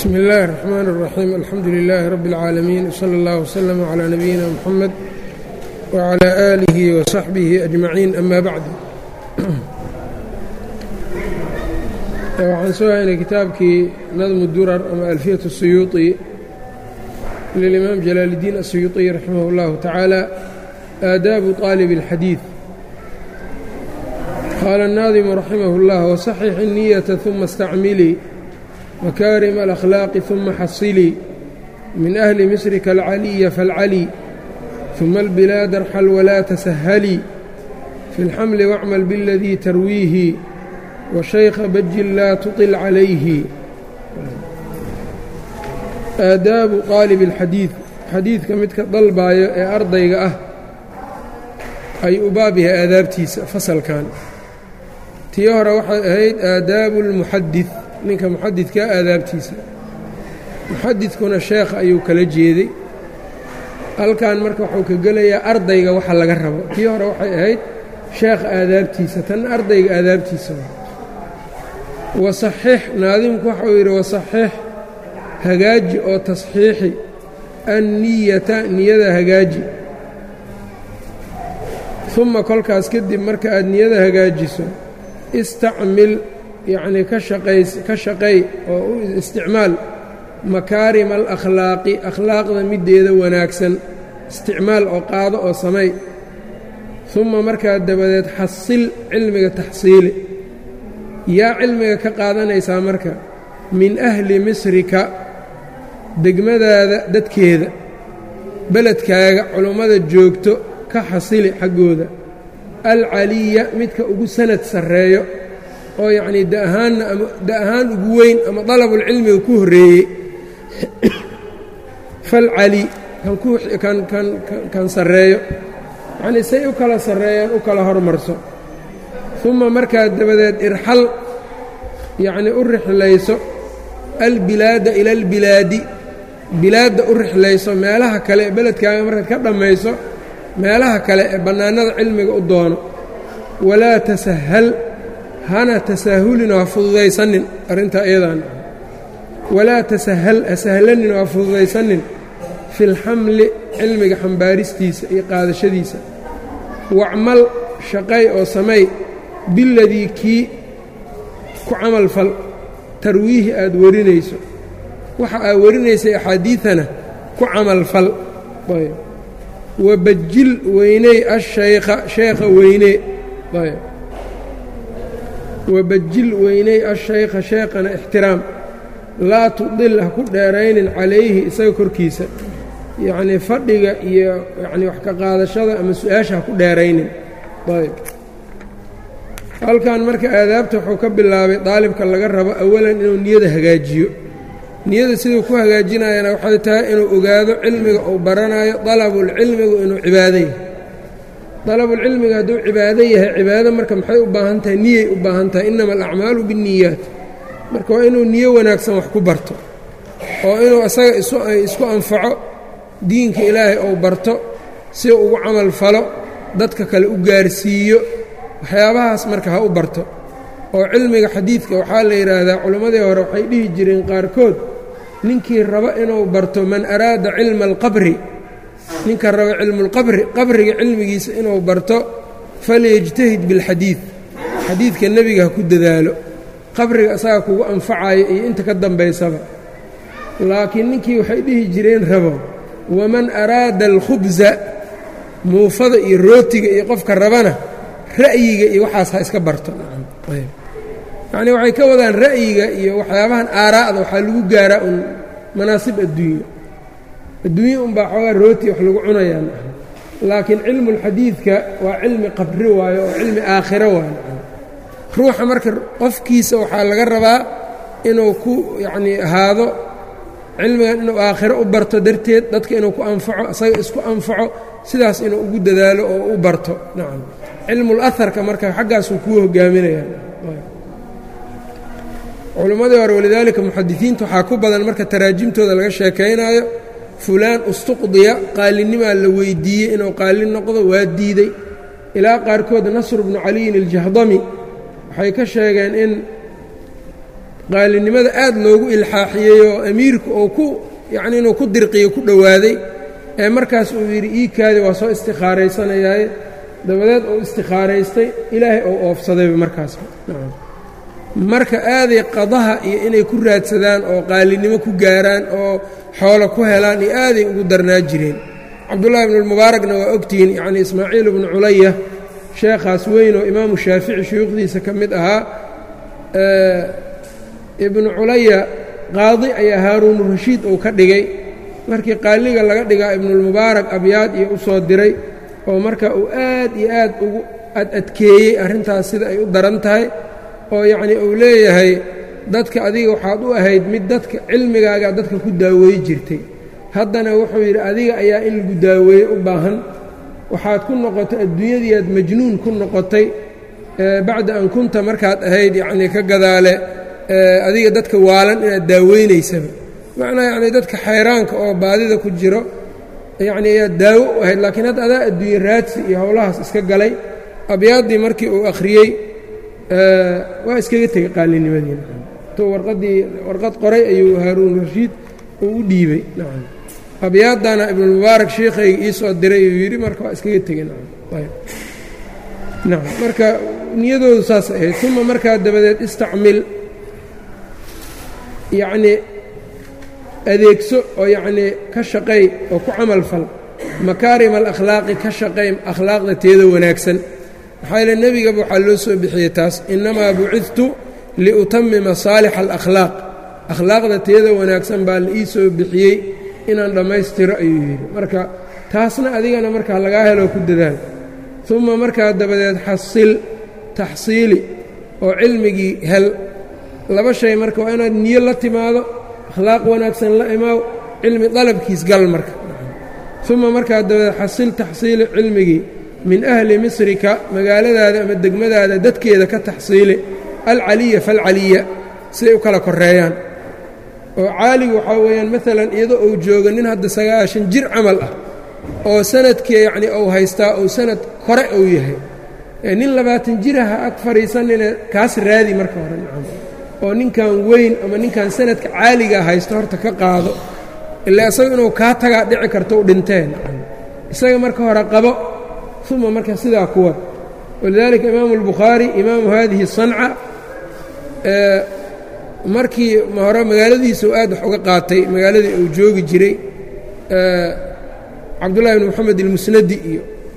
bsmi اllahi الرحmn الرaxيim alxamdu لilaahi rab اlcaalamiin wslى اllah wslm عlى nabiyina mxamed wعlى آlihi وصaxbihi أجmaciin ama bacd waxaan soo haynay kitaabkii nadmu durar ama alfiyaة الsuyuuطi lilimaam jalaal الdiin الsuyuuطiy raximah اllahu tacaala aadaabu طaalib الxadiiث qaala الnaadimu raximah اllah wصaxix الniyaةa ثuma اstacmilii makaarim alakhlaaqi ثuma xasilii min ahli misrika alcaliya falcali ثuma albilaad arxal walaa tasahalii fi اlxamli wacmal biاladii tarwiihi washaykha bajin laa tuطil calayhi aadaabu qaalibi اlxadiid xadiidka midka dalbaayo ee ardayga ah ay u baab yahay aadaabtiisa fasalkan tii hore waxay ahayd aadaabu اlmuxadid ninka muxadidkaa aadaabtiisa muxadidkuna sheekha ayuu kala jeeday halkan marka wuxuu ka gelayaa ardayga waxa laga rabo tii hore waxay ahayd sheekha aadaabtiisa tan ardayga aadaabtiisa wasaxix naadimku waxauu yidhi wasaxix hagaaji oo tasxiixi anniyata niyada hagaaji uma kolkaas kadib marka aad niyada hagaajiso istacmil yacnii ka shaqays ka shaqay oo u isticmaal makaarima alakhlaaqi akhlaaqda middeeda wanaagsan isticmaal oo qaado oo samay uma markaa dabadeed xasil cilmiga taxsiili yaa cilmiga ka qaadanaysaa marka min ahli misrika degmadaada dadkeeda beledkaaga culummada joogto ka xasili xaggooda alcaliya midka ugu sanad sarreeyo oo yacnii da ahaanna ama da ahaan ugu weyn ama dalabulcilmiga ku horreeyey falcali kan ku kan kan kan sarreeyo yacnii say u kala sarreeyaan u kala hormarso uma markaa dabadeed irxal yacnii u rixlayso albilaada ila albilaadi bilaadda u rixlayso meelaha kale ee beledkaaga markaad ka dhammayso meelaha kale ee bannaanada cilmiga u doono walaa tasahal hana tasaahulin oo ha fududaysanin arrintaa iyadan walaa tasahal ha sahlanin oo ha fududaysanin fi lxamli cilmiga xambaaristiisa iyo qaadashadiisa wacmal shaqay oo samay biladii kii ku camal fal tarwiihi aad warinayso waxa aad warinaysay axaadiidana ku camal fal wabajil weyney ashaykha sheekha weynee wabajil weyney ashaykha sheekhana ixtiraam laa tudil ha ku dheeraynin calayhi isaga korkiisa yacnii fadhiga iyo yacnii wax ka qaadashada ama su-aasha ha ku dheeraynin ayb halkan marka aadaabta wuxuu ka bilaabay daalibka laga rabo awalan inuu niyada hagaajiyo niyada siduu ku hagaajinayana waxay tahay inuu ogaado cilmiga uu baranayo dalabulcilmigu inuu cibaado yahay dalabulcilmiga hadduu cibaado yahay cibaado marka maxay u baahan tahay niyay u baahan tahay innama alacmaalu binniyaat marka waa inuu niyo wanaagsan wax ku barto oo inuu isaga isku anfaco diinka ilaahay ou barto si ugu camal falo dadka kale u gaarsiiyo waxyaabahaas marka ha u barto oo cilmiga xadiidka waxaa la yidhaahdaa culimmadii hore waxay dhihi jireen qaarkood ninkii raba inuu barto man araada cilma alqabri ninka raba cilmuulqabri qabriga cilmigiisa inuu barto falyajtahid bilxadiid xadiidka nebiga ha ku dadaalo qabriga asaga kugu anfacayo iyo inta ka dambaysaba laakiin ninkii waxay dhihi jireen rabo waman araada alkhubsa muufada iyo rootiga iyo qofka rabana ra'yiga iyo waxaas ha iska barto yacnii waxay ka wadaan ra'yiga iyo waxyaabahan aaraa'da waxaa lagu gaaraa un manaasib adduunyo adduunye unbaa xoogaa rooti wax lagu cunayaan laakiin cilmulxadiidka waa cilmi qabri waayo oo cilmi aakhiro waayo ruuxa marka qofkiisa waxaa laga rabaa inuu ku yacnii ahaado cilmigan inuu aakhiro u barto darteed dadka inuu ku anfaco isaga isku anfaco sidaas inuu ugu dadaalo oo u barto nacam cilmul aharka marka xaggaasuu kuu hogaaminayaa culimmadii hore walidaalika muxadisiinta waxaa ku badan marka taraajimtooda laga sheekaynaayo fulaan ustuqdiya qaalinimaa la weydiiyey inuu qaalin noqdo waa diiday ilaa qaarkood nasr bnu caliyin aljahdami waxay ka sheegeen in qaalinimada aad loogu ilxaaxiyey oo amiirku uu ku yacni inuu ku dirqiyo ku dhowaaday ee markaas uu yidhi iikaadi waa soo istikhaaraysanayaaye dabadeed uu istikhaaraystay ilaahay ou oofsadayba markaas marka aaday qadaha iyo inay ku raadsadaan oo qaalinimo ku gaaraan oo xoolo ku helaan iyo aaday ugu darnaa jireen cabdullahi ibnulmubaarakna waa ogtihiin yacni ismaaciil ibnu culaya sheekhaas weyn oo imaamu shaafici shuyuukhdiisa ka mid ahaa ibnu culaya qaadi ayaa haaruunu rashiid uu ka dhigay markii qaaliga laga dhigaa ibnulmubaarak abyaad iyo u soo diray oo marka uu aad iyo aad ugu ad adkeeyey arrintaas sida ay u daran tahay oo yacnii uu leeyahay dadka adiga waxaad u ahayd mid dadka cilmigaagaa dadka ku daaweey jirtay haddana wuxuu yidhi adiga ayaa in lagu daaweeye u baahan waxaad ku noqotay adduunyadiiaad majnuun ku noqotay bacda an kunta markaad ahayd yacnii ka gadaale adiga dadka waalan inaad daaweynaysaba macnaa yacnii dadka xayraanka oo baadida ku jiro yacni ayaad daawo u ahayd laakiin hadda adaa adduunye raadsi iyo howlahaas iska galay abyaaddii markii uu akhriyey waa iskaga tegey qaalinimadiina to warqaddii warqad qoray ayuu haaruun rashiid uu u dhiibey nacam abyaaddana ibnulmubaarak sheekhayga ii soo diray uu yidhi marka waa iskaga tegey nacam ayb nacam marka niyadoodu saas ahayd uma markaa dabadeed istacmil yacnii adeegso oo yacnii ka shaqay oo ku camal fal makaarima alakhlaaqi ka shaqay akhlaaqda teeda wanaagsan maxaa yeele nebigaba waxaa loo soo bixiyey taas innamaa bucidtu liutamima saalixa alakhlaaq akhlaaqda teeda wanaagsan baa la ii soo bixiyey inaan dhammaystiro ayuu yidhi marka taasna adigana markaa lagaa helo ku dadaal uma markaa dabadeed xasil taxsiili oo cilmigii hel laba shay marka waa inaad niyo la timaado akhlaaq wanaagsan la imaaw cilmi dalabkiis gal marka uma markaa dabadeed xasil taxsiili cilmigii min ahli misrika magaaladaada ama degmadaada dadkeeda ka taxsiili alcaliya falcaliya siday u kala koreeyaan oo caaligu waxaa weeyaan maalan iyadoo uu joogo nin hadda sagaashan jir camal ah oo sanadkii yacnii uu haystaa uu sanad kore uu yahay nin labaatan jiraha ag fadhiisanine kaas raadi marka hore nacam oo ninkan weyn ama ninkan sanadka caaligaa haysto horta ka qaado ilaa isaga inuu kaa tagaa dhici karto u dhinteen isaga marka hore qabo uma marka sidaa kuwa walidaalika imaamu albukhaari imaamu haadihi sanca markii hore magaaladiisa uu aad wax uga qaatay magaaladii uu joogi jiray cabdullahi bn moxamed ilmusnadi iyo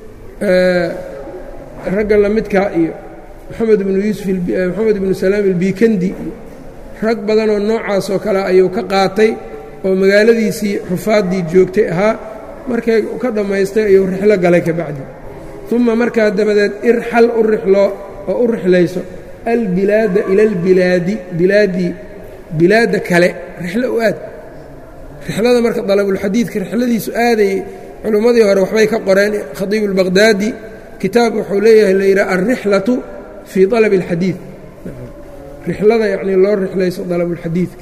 ragga lamidkaa iyo moxamed ibnu yuusuf moxamed ibnu salaam ilbikandi iyo rag badanoo noocaas oo kale ayuu ka qaatay oo magaaladiisii xufaaddii joogtay ahaa markay ka dhammaystay ayuu rixlo galay ka bacdi uma markaa dabadeed irxal u rixloo oo u rixlayso albilaada ila albilaadi bilaadii bilaadda kale rixlo u aad rixlada marka dalabulxadiidka rixladiisu aaday culimmadii hore waxbay ka qoreen khadiibu اlbaqhdaadi kitaab wuxuu leeyahay la yidhaha alrixlatu fii dalabi اlxadiid rixlada yacnii loo rixlayso dalabulxadiidka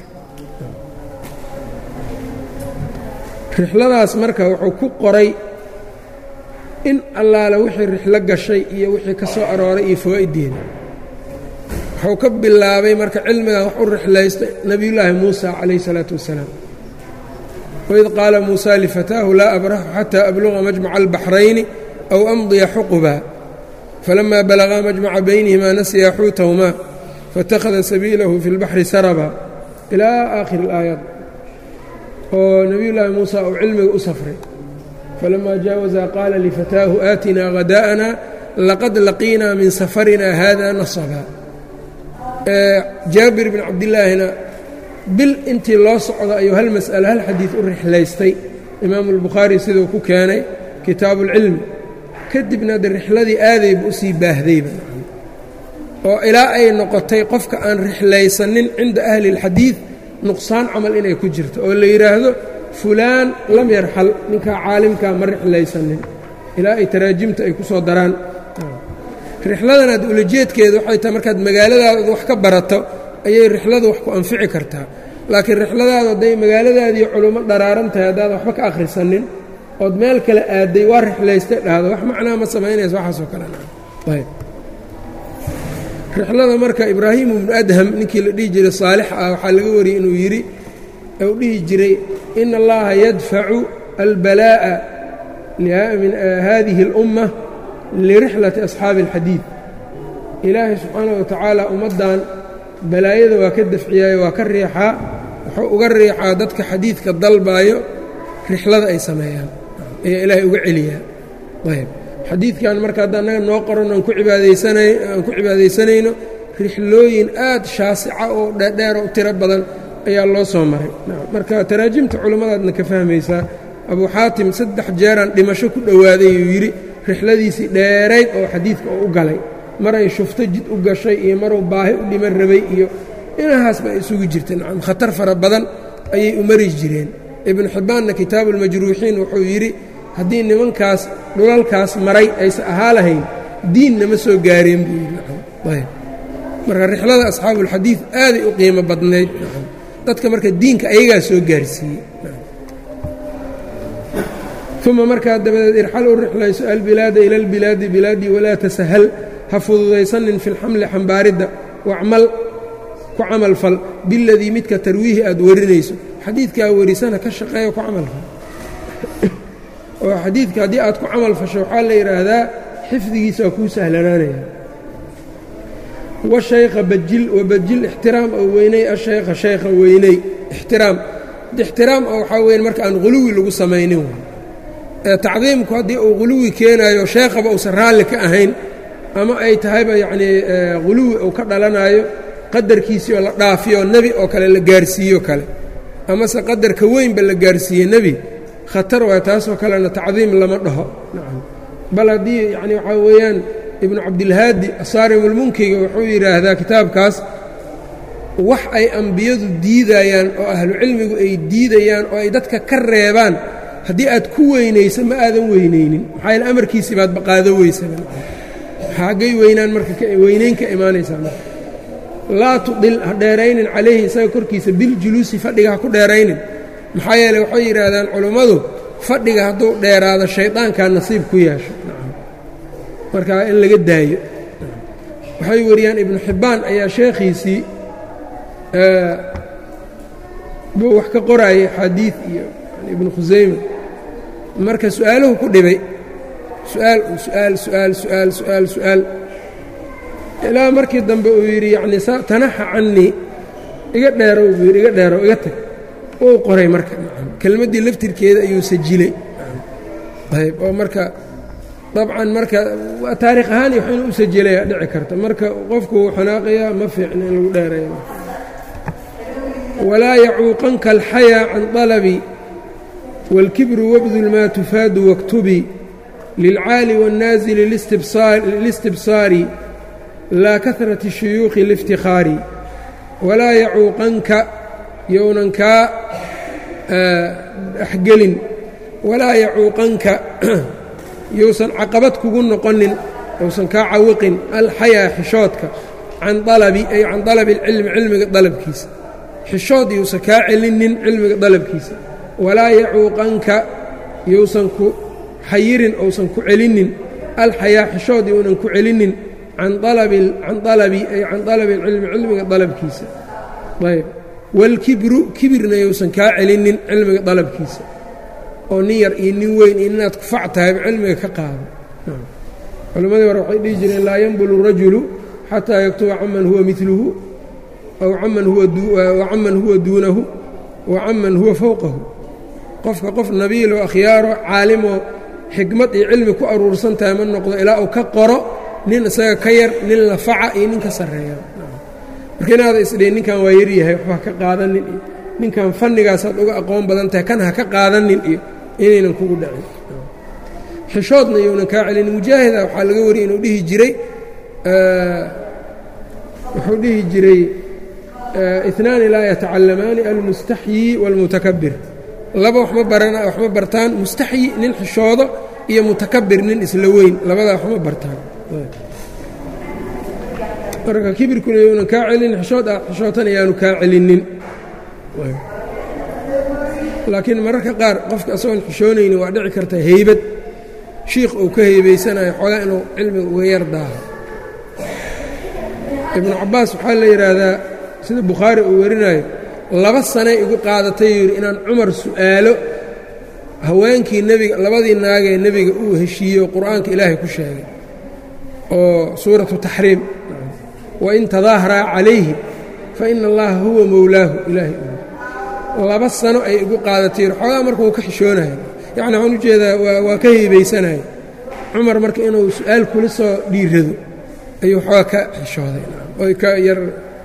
rixladaas marka wuxuu ku qoray in allaale wixii rixlo gashay iyo wixii ka soo arooray iyo fawaa'ideeda wuxuu ka bilaabay marka cilmigan wax u rixlaystay nebiyullaahi muusa calayh isalaatu wassalaam waid qaala muusa lifataahu laa abraxu xataa abluga majmaca albaxrayni aw amdiya xuquba falamaa balagaa majmaca baynihimaa nasiya xuutahumaa faاtakhada sabiilahu fi اlbaxri saraba ilaa aakhiri اlaayaat oo nebiyullaahi muusa uu cilmiga u safray falamaa jaawazaa qaala lifataahu aatinaa hadaa'ana laqad laqiinaa min safarina hada nasaba jaabir bn cabdillaahina bil intii loo socdo ayuu hal mas'alo hal xadiid u rixlaystay imaamu albukhaari siduu ku keenay kitaabu ulcilmi kadibna de rixladii aadayba usii baahdayba oo ilaa ay noqotay qofka aan rixlaysanin cinda ahli اlxadiid nuqsaan camal inay ku jirto oo la yidhaahdo fulaan lam yarxal ninkaa caalimkaa ma rixlaysanin ilaa ay taraajimta ay ku soo daraan rixladan aad ulajeedkeeda waxay tahay markaad magaaladaada wax ka barato ayay rixladu wax ku anfici kartaa laakiin rixladaadu hadday magaaladaadii culummo dharaaran tahay haddaad waxba ka akhrisanin ood meel kale aaday waa rixlaystay dhahdo wax macnaa ma samaynaysa waxaasoo kale ayb rixlada marka ibraahim ibnu adham ninkii la dhihi jiray saalix ah waxaa laga wariyey inuu yidhi u dhihi jiray ina allaha yadfacu albalaa'a min hadihi اlumma lirixlati asxaabi اlxadiid ilaahay subxaanaه wa tacaala ummaddan balaayada waa ka dafciyaayo waa ka riixaa wuxuu uga riixaa dadka xadiidka dalbaayo rixlada ay sameeyaan ayaa ilaahay uga celiyaa ayb xadiidkan marka hadda annaga noo qoran aan ku cibaadaysana aan ku cibaadaysanayno rixlooyin aad shaasica oo dheerdheer oo tiro badan ayaa loo soo maray marka taraajimta culummadaadna ka fahmaysaa abuu xaatim saddex jeeraan dhimasho ku dhowaaday uu yidhi rixladiisii dheerayd oo xadiidka oo u galay maray shufto jid u gashay iyo maruu baahi u dhiman rabay iyo inahaas ba ay isugu jirta nacam khatar fara badan ayay u mari jireen ibnu xibbaanna kitaabuulmajruuxiin wuxuu yidhi haddii nimankaas dhulalkaas maray aysan ahaa lahayn diinna ma soo gaareen buu yidhi nacam ayb marka rixlada asxaabuulxadiid aaday u qiimo badnayd nacam dadka marka diinka ayagaa soo gaarsiiyey uma markaa dabadeed irxal u rixlayso albilaada ila albilaadi bilaadii walaa tasahal ha fududaysanin fi lxamli xambaaridda wacmal ku camal fal biladii midka tarwiihi aad warinayso xadiidkaa warisana ka shaqeeya ku camal fal oo xadiidka haddii aad ku camal fasho waxaa la yidhaahdaa xifdigiisa waa kuu sahlanaanaya washaykha bajil wabajil ixtiraam oo weynay ashaykha shaykha weynay ixtiraam ixtiraam oo waxaa weyn marka aan quluwi lagu samaynin tacdiimku haddii uu quluwi keenaayo sheekhaba uusan raalli ka ahayn ama ay tahayba yacnii quluwi uu ka dhalanayo qadarkiisii oo la dhaafiyo nebi oo kale la gaarsiiyo kale amase qadarka weynba la gaarsiiye nebi khatar waay taasoo kalena tacdiim lama dhaho nacam bal haddii yacni waxaa weeyaan ibnu cabdilhaadi asaarimulmunkiga wuxuu yidhaahdaa kitaabkaas wax ay ambiyadu diidayaan oo ahlucilmigu ay diidayaan oo ay dadka ka reebaan haddii aad ku weynayso ma aadan weynaynin maxaa yaele amarkiisii baad baqaado weysaba xaggay weynaan marka weynayn ka imaanaysaa marka laa tudil ha dheeraynin calayhi isaga korkiisa biljuluusi fadhiga ha ku dheeraynin maxaa yeele waxay yidhaahdaan culummadu fadhiga hadduu dheeraado shaydaankaa nasiib ku yeesho markaa in laga daayo waxay wariyaan ibnu xibbaan ayaa sheekhiisii buu wax ka qoraayay xadiid iyo ibnu khusayme marka su-aaluhu ku dhibay su'aal su'aal su'aal su'aal su'aal su'aal ilaa markii dambe uu yidhi yacnii sa tanaxa cannii iga dheerow buu yidhi iga dheerow iga tag uu qoray marka kelmaddii laftirkeeda ayuu sajilay ayb oo marka dabcan marka taariikh ahaan iyo wax inuu u sajilaya dhici karta marka qofku wuu xanaaqayaa ma fiicna in lagu dheereeyo walaa yacuuqanka alxayaa can dalabi wاlkibru wabdul maa tufaadu waktubi lilcaali wاnnaasili listibsaari laa kahrati shuyuuqi liiftikhaari walaa yacuuqanka younan kaa dhexgelin walaa yacuuqanka yousan caqabad kugu noqonin ousan kaa cawiqin alxayaa xishoodka can dalabi ay can dalabi اlcilmi cilmiga dalabkiisa xishood yousan kaa celinin cilmiga dalabkiisa walaa yacuuqanka yousan ku xayirin ousan ku celinin alxayaa xishood younan ku celinin can alabi can alabi ay can dalabi alcilmi cilmiga dalabkiisa ayb waalkibru kibirna yousan kaa celinin cilmiga dalabkiisa oo nin yar iyo nin weyn iyo ninaad ku fac tahayba cilmiga ka qaado culimmadii hore waxay dhihi jireen laa yanbulu rajulu xataa yaktuba caman huwa miluhu aw caman huwacaman huwa duunahu wa caman huwa fowqahu qofka qof nabiilo akhyaaro caalimoo xikmad iyo cilmi ku aruursan tahay ma noqdo ilaa uu ka qoro nin isaga ka yar nin la faca iyo nin ka sarreeya marka inaada isdhihin ninkan waa yaryahay waxba ka qaadanin iyo ninkan fannigaasaad uga aqoon badan tahay kan ha ka qaadanin iyo inaynan kugu dhacin xishoodna iyounan kaa celin mujaahida waxaa laga wariyay inuu dhihi jiray wuxuu dhihi jiray inaani laa yatacallamaani almustaxyi wاlmutakabir laba waxma barana waxma bartaan mustaxyi nin xishoodo iyo mutakabir nin isla weyn labadaa waxma bartaan marka kibirkuna younan kaa celinin xishood ah xishootan ayaanu kaa celinin laakiin mararka qaar qofka asagoon xishoonayni waa dhici karta heybad shiikh uu ka heybaysanayo xoogaa inuu cilmiga uga yar daaho ibnu cabbaas waxaa la yidhaahdaa sida bukhaari uu warinayo laba sanay igu qaadatay yidhi inaan cumar su'aalo haweenkii nebiga labadii naagee nebiga uu heshiiyey oo qur'aanka ilaahay ku sheegay oo suuratu taxriim wain tadaaharaa calayhi fa ina allaha huwa mowlaahu ilaahay laba sano ay igu qaadatay xoogaa marka uu ka xishoonayo yacni waxaan ujeedaa waa ka heybaysanaya cumar marka inuu su-aal kula soo dhiirado ayuu xoogaa ka xishooday oy ka yar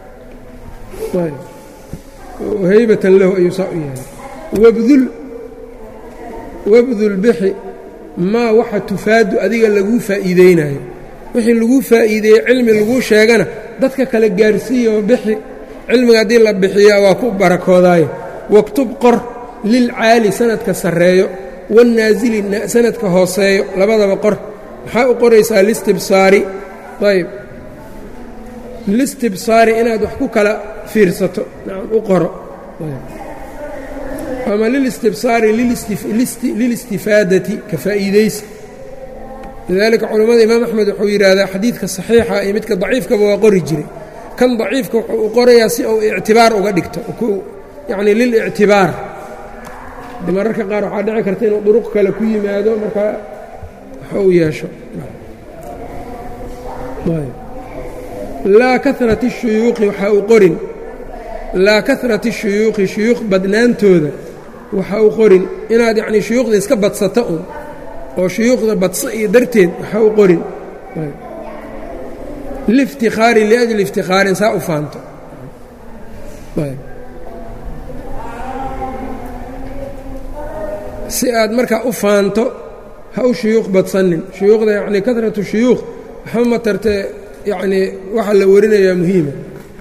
haybatan lahu ayuu saa u yahay wabdul wabdul bixi maa waxa tufaadu adiga laguu faa'iideynayo wixii laguu faa'iideeyey cilmi laguu sheegana dadka kale gaarsiiya oo bixi cilmiga haddii la bixiyaa waa ku barakoodaayo waktub qor lilcaali sanadka sarreeyo wannaasili sanadka hooseeyo labadaba qor maxaa u qoraysaa listibsaari ayb listibsaari inaad wax ku kala fiirsato u qoro ama lilistibsaari lilistifaadati ka faa'iidaysi lidaalika culammada imaam axmed wuxuu yidhaahdaa xadiidka saxiixa iyo midka daciifkaba waa qori jiray kan daciifka wuxuu u qorayaa si uu ictibaar uga dhigto yacni lilictibaar mararka qaar waxaa dhici karta inuu duruq kale ku yimaado markaa waxa uu yeesho laa karat الshuyuuqi waxaa u qorin laa karat الshuyuuqi shuyuuq badnaantooda waxa u qorin inaad yacnii shuyuuqda iska badsato un oo shuyuuqda badso iyo darteed waxa u qorin liftikaari liajli iftikhaarin saa u faanto si aad markaa u faanto ha u shuyuuq badsanin shuyuuqda yacnii karatu shuyuuq waxba ma tartee yacnii waxa la warinayaa muhiima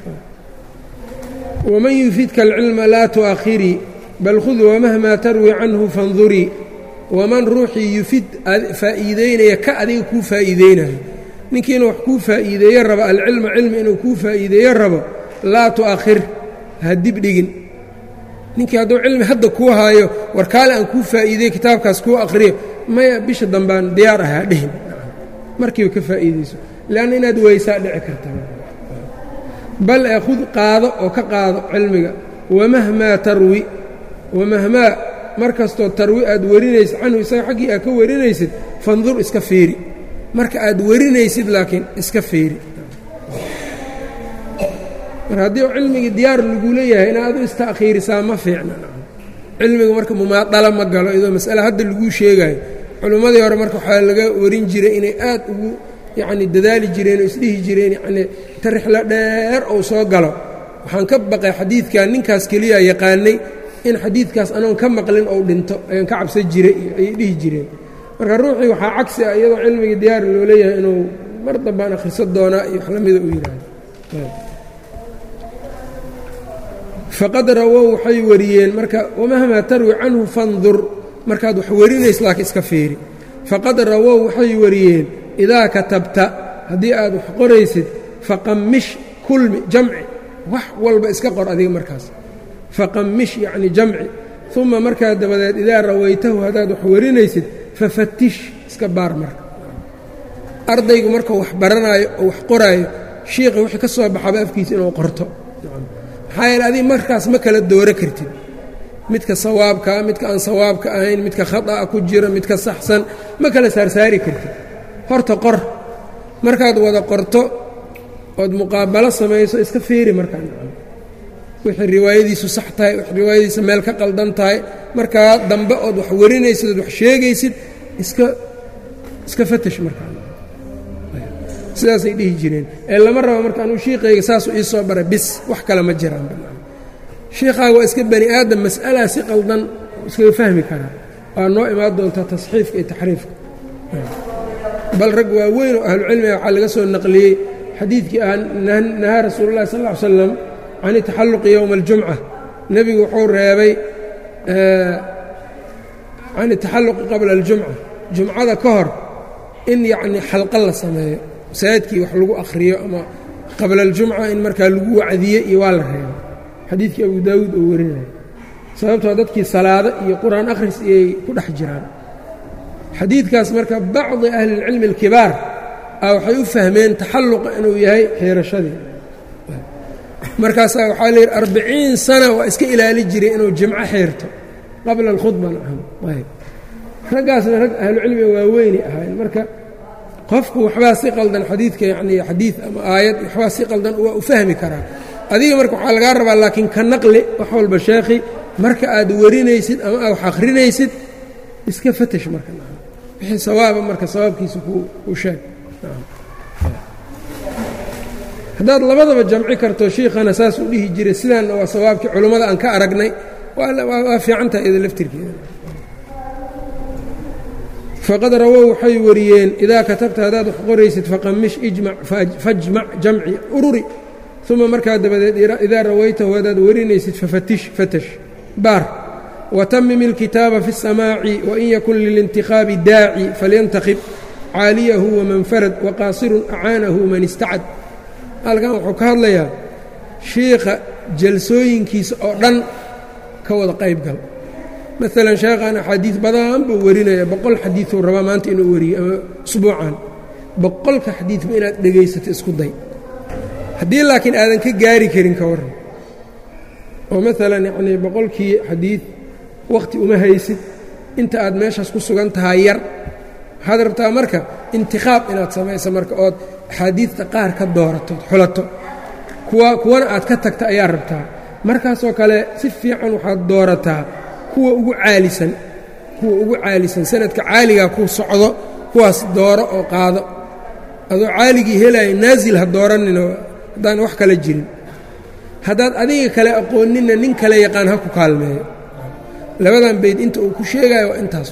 waman yufidka alcilma laa tu'akhirii bal khud wamahmaa tarwi canhu fandurii waman ruuxii yufid faa'iideynaya ka adiga kuu faa'iideynayo ninkii inuu wax kuu faa'iideeyo rabo alcilma cilmi inuu kuu faa'iideeyo rabo laa tu'akhir ha dibdhigin ninkii hadduu cilmi hadda kuu haayo warkaale aan kuu faa'iidey kitaabkaas kuu akhriyo maya bisha dambaan diyaar ahaa dhehin markiiba ka faa'iidayso leanna inaad weysaa dhici karta bal ee khud qaado oo ka qaado cilmiga wamahmaa tarwi wamahmaa mar kastoo tarwi aad warinaysid canhu isaga xaggii aad ka warinaysid fandur iska fiiri marka aad warinaysid laakiin iska fiiri mar haddii cilmigii diyaar lagu leeyahay inaad u ista'khiirisaa ma fiicna cilmigu marka mumaadala ma galo iyadoo mas'ale hadda laguu sheegayo culimmadii hore marka waxaa laga warin jiray inay aad ugu yacni dadaali jireen oo isdhihi jireen yacnii ta rixlo dheer ou soo galo waxaan ka baqay xadiidkan ninkaas keliya yaqaanay in xadiidkaas anoon ka maqlin ou dhinto ayaan ka cabsan jiray ayay dhihi jireen marka ruuxii waxaa cagsi ah iyadoo cilmigii diyaar loo leeyahay inuu mar dambaan akhriso doonaa iyo wax lamida u yidhaahdo faqad rawow waxay wariyeen marka wamahmaa tarwi canhu fandur markaad wax warinaysa laakiin iska fiiri faqad rawow waxay wariyeen idaa katabta haddii aad wax qoraysid faqamish kulmi jamci wax walba iska qor adiga markaas faqamish yacni jamci uma markaa dabadeed idaa rawaytahu haddaad wax warinaysid fafatish iska baar marka ardaygu markuu wax baranaayo oo wax qoraayo shiiqa wixii ka soo baxaba afkiisa inuu qorto maxaa yeele adiga markaas ma kala dooro kartid midka sawaabkaa midka aan sawaabka ahayn midka khata'a ku jira midka saxsan ma kala saarsaari kartid horta qor markaad wada qorto ood muqaabalo samayso iska fiiri markaa wixii riwaayadiisu sax tahay wix riwaayadiisa meel ka qaldan tahay markaa dambe ood wax warinaysid ood wax sheegaysid iska iska fatash markaa sidaasay dhihi jireen ee lama rabo marka anuu shiiqayga saasuu ii soo baray bis wax kale ma jiraan shiikhaaga waa iska bani aadam mas'alaa si qaldan iskaga fahmi karaa waa noo imaan doontaa tasxiifka iyo taxriifka bal rag waaweyn oo ahlucilmiga waxaa laga soo naqliyey xadiidkii ah nahaa rasuulu llahi sal ll ly slam can itaxalluqi yowma aljumca nebigu wuxuu reebay can itaxalluqi qabla aljumca jumcada ka hor in yacnii xalqa la sameeyo masaajidkii wax lagu akhriyo ama qabla aljumca in markaa lagu wacdiye iyo waa la reebay xadiidkii abu daawuud oo warinaya sababtoo dadkii salaado iyo qur-aan akhris iyay ku dhex jiraan xadiidkaas marka bacdi ahlilcilmi alkibaar a waxay u fahmeen taxalluqa inuu yahay xiirashadii markaasaa waxaa layidhi arbiciin sana waa iska ilaali jiray inuu jimco xeerto qabla alkhudba nacam ayb raggaasna rag ahlucilmiga waaweynay ahaayeen marka qofku waxbaa si qaldan xadiidka yacnii xadiid ama aayad waxbaa si qaldan waa u fahmi karaa adiga marka waxaa lagaa rabaa laakiin ka naqli wax walba sheekhi marka aad warinaysid ama aad wax akhrinaysid iska fatash marka wixii sawaaba marka sawaabkiisa ku sheeg haddaad labadaba jamci karto shiikhana saas u dhihi jiray sidaanna waa sawaabkii culummada aan ka aragnay waa fiican tahay ida laftirkeeda faqad rawow waxay wariyeen idaa katabta haddaad wax qoraysid faqamish ijmac fajmac jamci ururi uma markaa dabadeed idaa rawaytahu haddaad warinaysid fafatish fatash baar watamim ilkitaaba fi الsamaaci wain yakun lilintikhaabi daaci falyantakhib caaliyahu waman farad waqaasirun acaanahu man istacad halkan wuxuu ka hadlayaa shiikha jalsooyinkiisa oo dhan ka wada qayb gal maalan sheekhan axaadiid badan buu warinaya boqol xadiiuu rabaa maanta inuu wariyo ama usbuucan boqolka xadiidba inaad dhegaysato isku day haddii laakiin aadan ka gaari karin ka warran oo maalan yacnii boqolkii xadiid wakhti uma haysid inta aad meeshaas ku sugan tahay yar waxaad rabtaa marka intikhaab inaad samayso marka ood axaadiidta qaar ka dooratood xulato kuwa kuwana aad ka tagta ayaa rabtaa markaasoo kale si fiican waxaad doorataa kuwa ugu caalisan kuwa ugu caalisan sanadka caaligaa ku socdo kuwaas dooro oo qaado adoo caaligii helaya naasil ha dooraninoo haddaan wax kala jirin haddaad adiga kale aqooninna nin kale yaqaan ha ku kaalmeeyo labadan bayd inta uu ku sheegayo waa intaas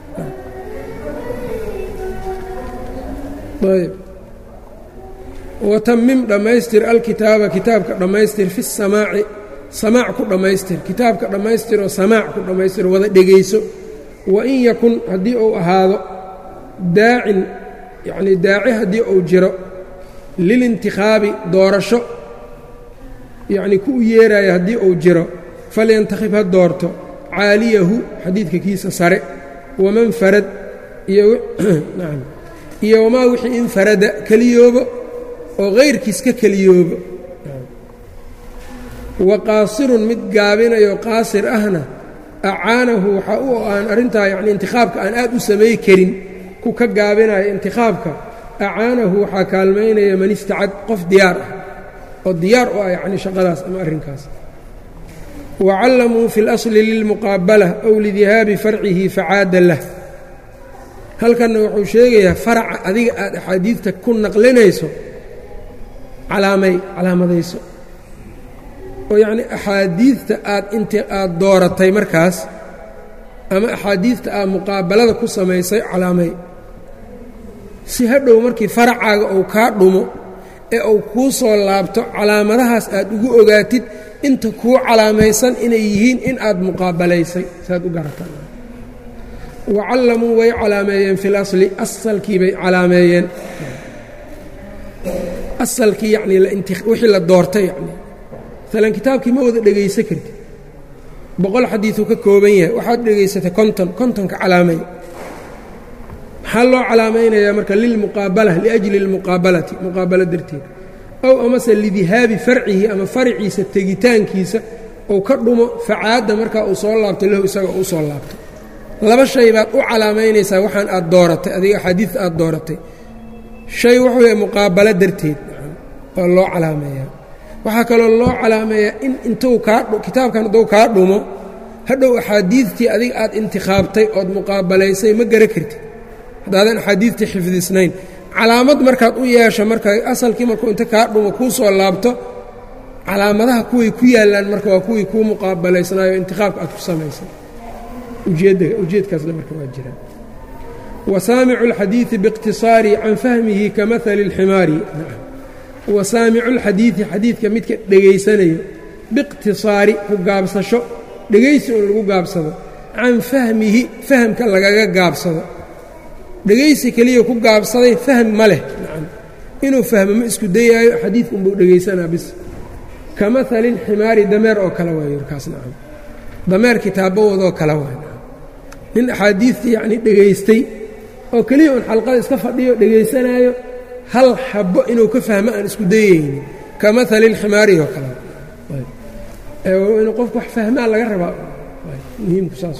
ayb watamim dhammaystir alkitaaba kitaabka dhammaystir fi samaaci samaac ku dhammaystir kitaabka dhammaystiroo samaac ku dhammaystir wada dhegayso wain yakun haddii uu ahaado daacin yacnii daaci haddii uu jiro lilintikhaabi doorasho yacnii ku u yeeraayo haddii uu jiro falyantakhib ha doorto caaliyahu xadiidka kiisa sare waman farad iyo nacam iyo wamaa wixii infarada keliyoobo oo hayrkiis ka keliyoobo wa qaasirun mid gaabinayo qaasir ahna acaanahu waxaa u aan arrintaa yacni intikhaabka aan aad u samay karin ku ka gaabinayo intikhaabka acaanahu waxaa kaalmaynaya man istacad qof diyaar ah oo diyaar u ah yacni shaqadaas ama arrinkaas wa callamuu fi اlasli lilmuqaabala ow lidihaabi farcihi facaada lah halkanna wuxuu sheegayaa faraca adiga aad axaadiidta ku naqlinayso calaamay calaamadayso oo yacnii axaadiidta aad int aad dooratay markaas ama axaadiidta aad muqaabalada ku samaysay calaamay si hadhow markii faracaaga uu kaa dhumo ee uu kuu soo laabto calaamadahaas aad ugu ogaatid inta kuu calaamaysan inay yihiin in aad muqaabalaysay saaad u garataan wacallamuu way calaameeyeen fi lasli asalkii bay calaameeyeen asalkii yacnii wixii la doortay yacnii maalan kitaabkii ma wada dhegaysan kartid boqol xadiiduu ka kooban yahay waxaad dhegaysatay konton kontonka calaamay maxaa loo calaamaynayaa marka lilmuqaabala liajli اlmuqaabalati muqaabalo darteed ow amase lidihaabi farcihi ama farciisa tegitaankiisa ou ka dhumo facaadda markaa uu soo laabtay lahu isaga uu soo laabtay laba shay baad u calaamaynaysaa waxaan aad dooratay adiga axaadiidta aad dooratay shay wuxuu yahay muqaabalo darteed oo loo calaameeyaa waxaa kaloo loo calaameeyaa in intuu kaa kitaabkan hadduu kaa dhumo hadhow axaadiidtii adiga aad intikhaabtay ood muqaabalaysay ma gara kartid haddaadan axaadiidtii xifdisnayn calaamad markaad u yeesho marka asalkii markuu inta kaa dhumo kuu soo laabto calaamadaha kuway ku yaallaan marka waa kuwii kuu muqaabalaysnaayo intikhaabka aad ku samaysay ujeedkaasna marka waa jiraan wasaamicu اlxadiiثi biاqtiصaari can fahmihi kamahali اlximaari wasaamicu اlxadiiثi xadiidka midka dhegaysanayo biاqtiصaari ku gaabsasho dhegaysi un lagu gaabsado can fahmihi fahmka lagaga gaabsado dhegaysi keliya ku gaabsaday fahm ma leh nacam inuu fahmo ma isku dayaayo xadiidka unbuu dhegaysanaa bis ka mahali اlximaari dameer oo kale waayo markaas nacam dameer kitaabawoodoo kale waay nin axaadiidtii yacnii dhegaystay oo keliya un xalqada iska fadhiyo dhegaysanaayo hal xabbo inuu ka fahmo aan isku dayaynin ka mahali اlximaari oo kale inuu qofku wax fahmaa laga rabaa muhiimku saas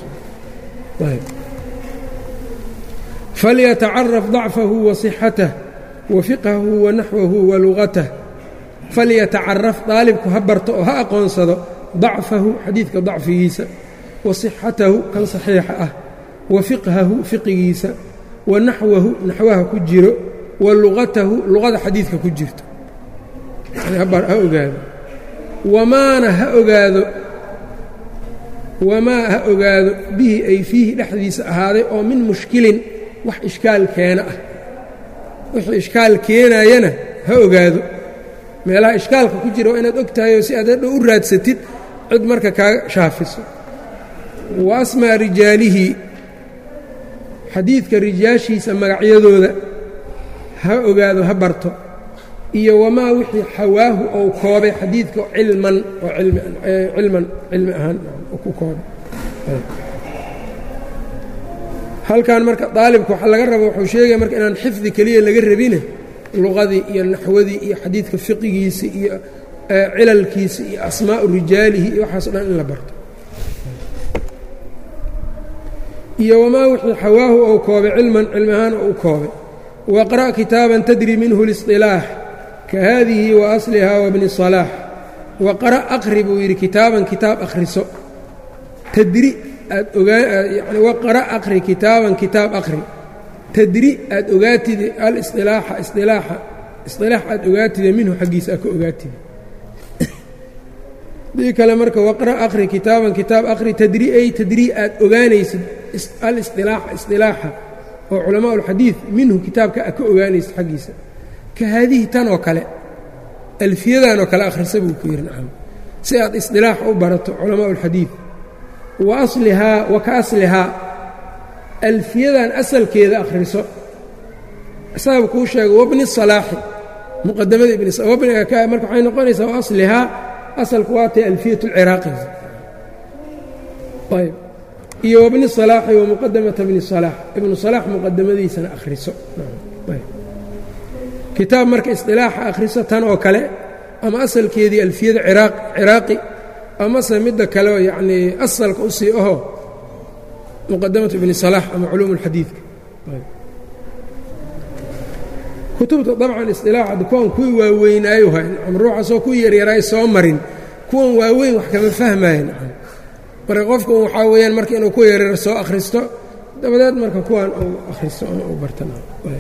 falyatacaraf dacfahu wa صixatah wa fiqhahu wa naxwahu wa lugatah falyatacaraf daalibku ha barto oo ha aqoonsado dacfahu xadiidka dacfigiisa wa صixatahu kan saxiixa ah wa fiqhahu fiqigiisa wa naxwahu naxwaha ku jiro wa lugatahu luqada xadiidka ku jirto ha ogaado wamaana ha ogaado wamaa ha ogaado bihi ay fiihi dhexdiisa ahaaday oo min mushkilin wax ishkaal keena ah wixii ishkaal keenayana ha ogaado meelaha ishkaalka ku jira waa inaad og tahay oo si aad hadhow u raadsatid cid marka kaaga shaafiso wa asmaa rijaalihi xadiidka rijaashiisa magacyadooda ha ogaado ha barto iyo wamaa wixii xawaahu ou koobay xadiidka cilman oo cilman cilmi ahaan ku koobay halkan marka daalibka waxa laga raba wuxuu sheegaya marka inaan xifdi keliya laga rabine luqadii iyo naxwadii iyo xadiidka fiqigiisi iyo cilalkiisi iyo asmaa'u rijaalihi iyo waxaaso dhan in la barto iyo wamaa wixii xawaahu ou koobay cilman cilmi ahaan oo u koobay waqra' kitaaban tadri minhu اliصطilaax ka haadihi wa asliha wabni صalaax waqra' aqri buu yidhi kitaaban kitaab akhriso tadri aad ogaayani waqra' aqri kitaaban kitaab aqri tadri aad ogaatide alisilaaxa isilaaxa isilaax aad ogaatide minhu xaggiisa aad ka ogaatide dii kale marka waqra' aqri kitaaban kitaab aqri tadri ay tadri aad ogaanaysid alisilaaxa isilaaxa oo culamaa ulxadiid minhu kitaabka aad ka ogaanaysid xaggiisa ka haadihi tan oo kale alfiyadan oo kale akhrisa buu ku yidhi nacam si aad isilaax u barato culamaa ulxadiid wa aslihaa wa ka aslihaa alfiyadan asalkeeda akhriso isaaba kuu sheega wabni salaaxi muqadamada ibnmarka waxay noqonaysaa wa aslihaa asalku waa tay alfiyat اlciraaqi ayb iyo wabni salaaxi wa muqadamata bni salaax ibnu salaax muqadamadiisana akhriso kitaab marka isilaaxa akhriso tan oo kale ama asalkeedii alfiyada ciraaqi amase midda kale yacnii asalka u sii aho muqadamatu ibni salaax ama culuum اlxadiidka kutubta dabcan isilaaxadda kuwan kuwii waaweynaayo hay nacam ruuxasoo kuwii yaryaraay soo marin kuwan waaweyn wax kama fahmaayo nacam marka qofku waxaa weeyaan marka inuu kuwa yaryar soo akhristo dabadeed marka kuwan uu akhristo ama uu bartana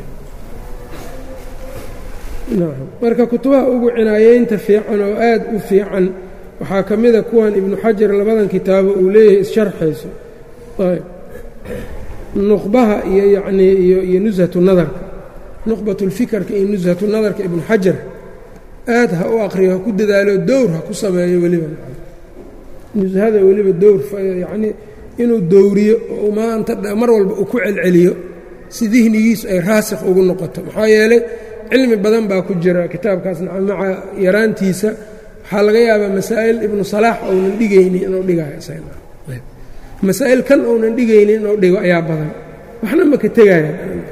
marka kutubaha ugu cinaayeynta fiican oo aad u fiican waxaa ka mida kuwan ibnu xajar labadan kitaabo uu leeyahay issharxayso ayb nuqbaha iyo yacnii iyo nushatu nadarka nuqbatulfikarka iyo nushatu nadarka ibnu xajar aad ha u aqriyo ha ku dadaalo dowr ha ku sameeyo weliba nushada weliba dowr yacnii inuu dowriyo oo maanta mar walba uu ku celceliyo si dihnigiisu ay raasikh ugu noqoto maxaa yeelay cilmi badan baa ku jira kitaabkaas maca yaraantiisa waxaa laga yaabaa masaa'il ibnu salaax ounan dhigaynin inuu dhigayo masaa'il kan ounan dhigaynin inuu dhigo ayaa badan waxna maka tegaya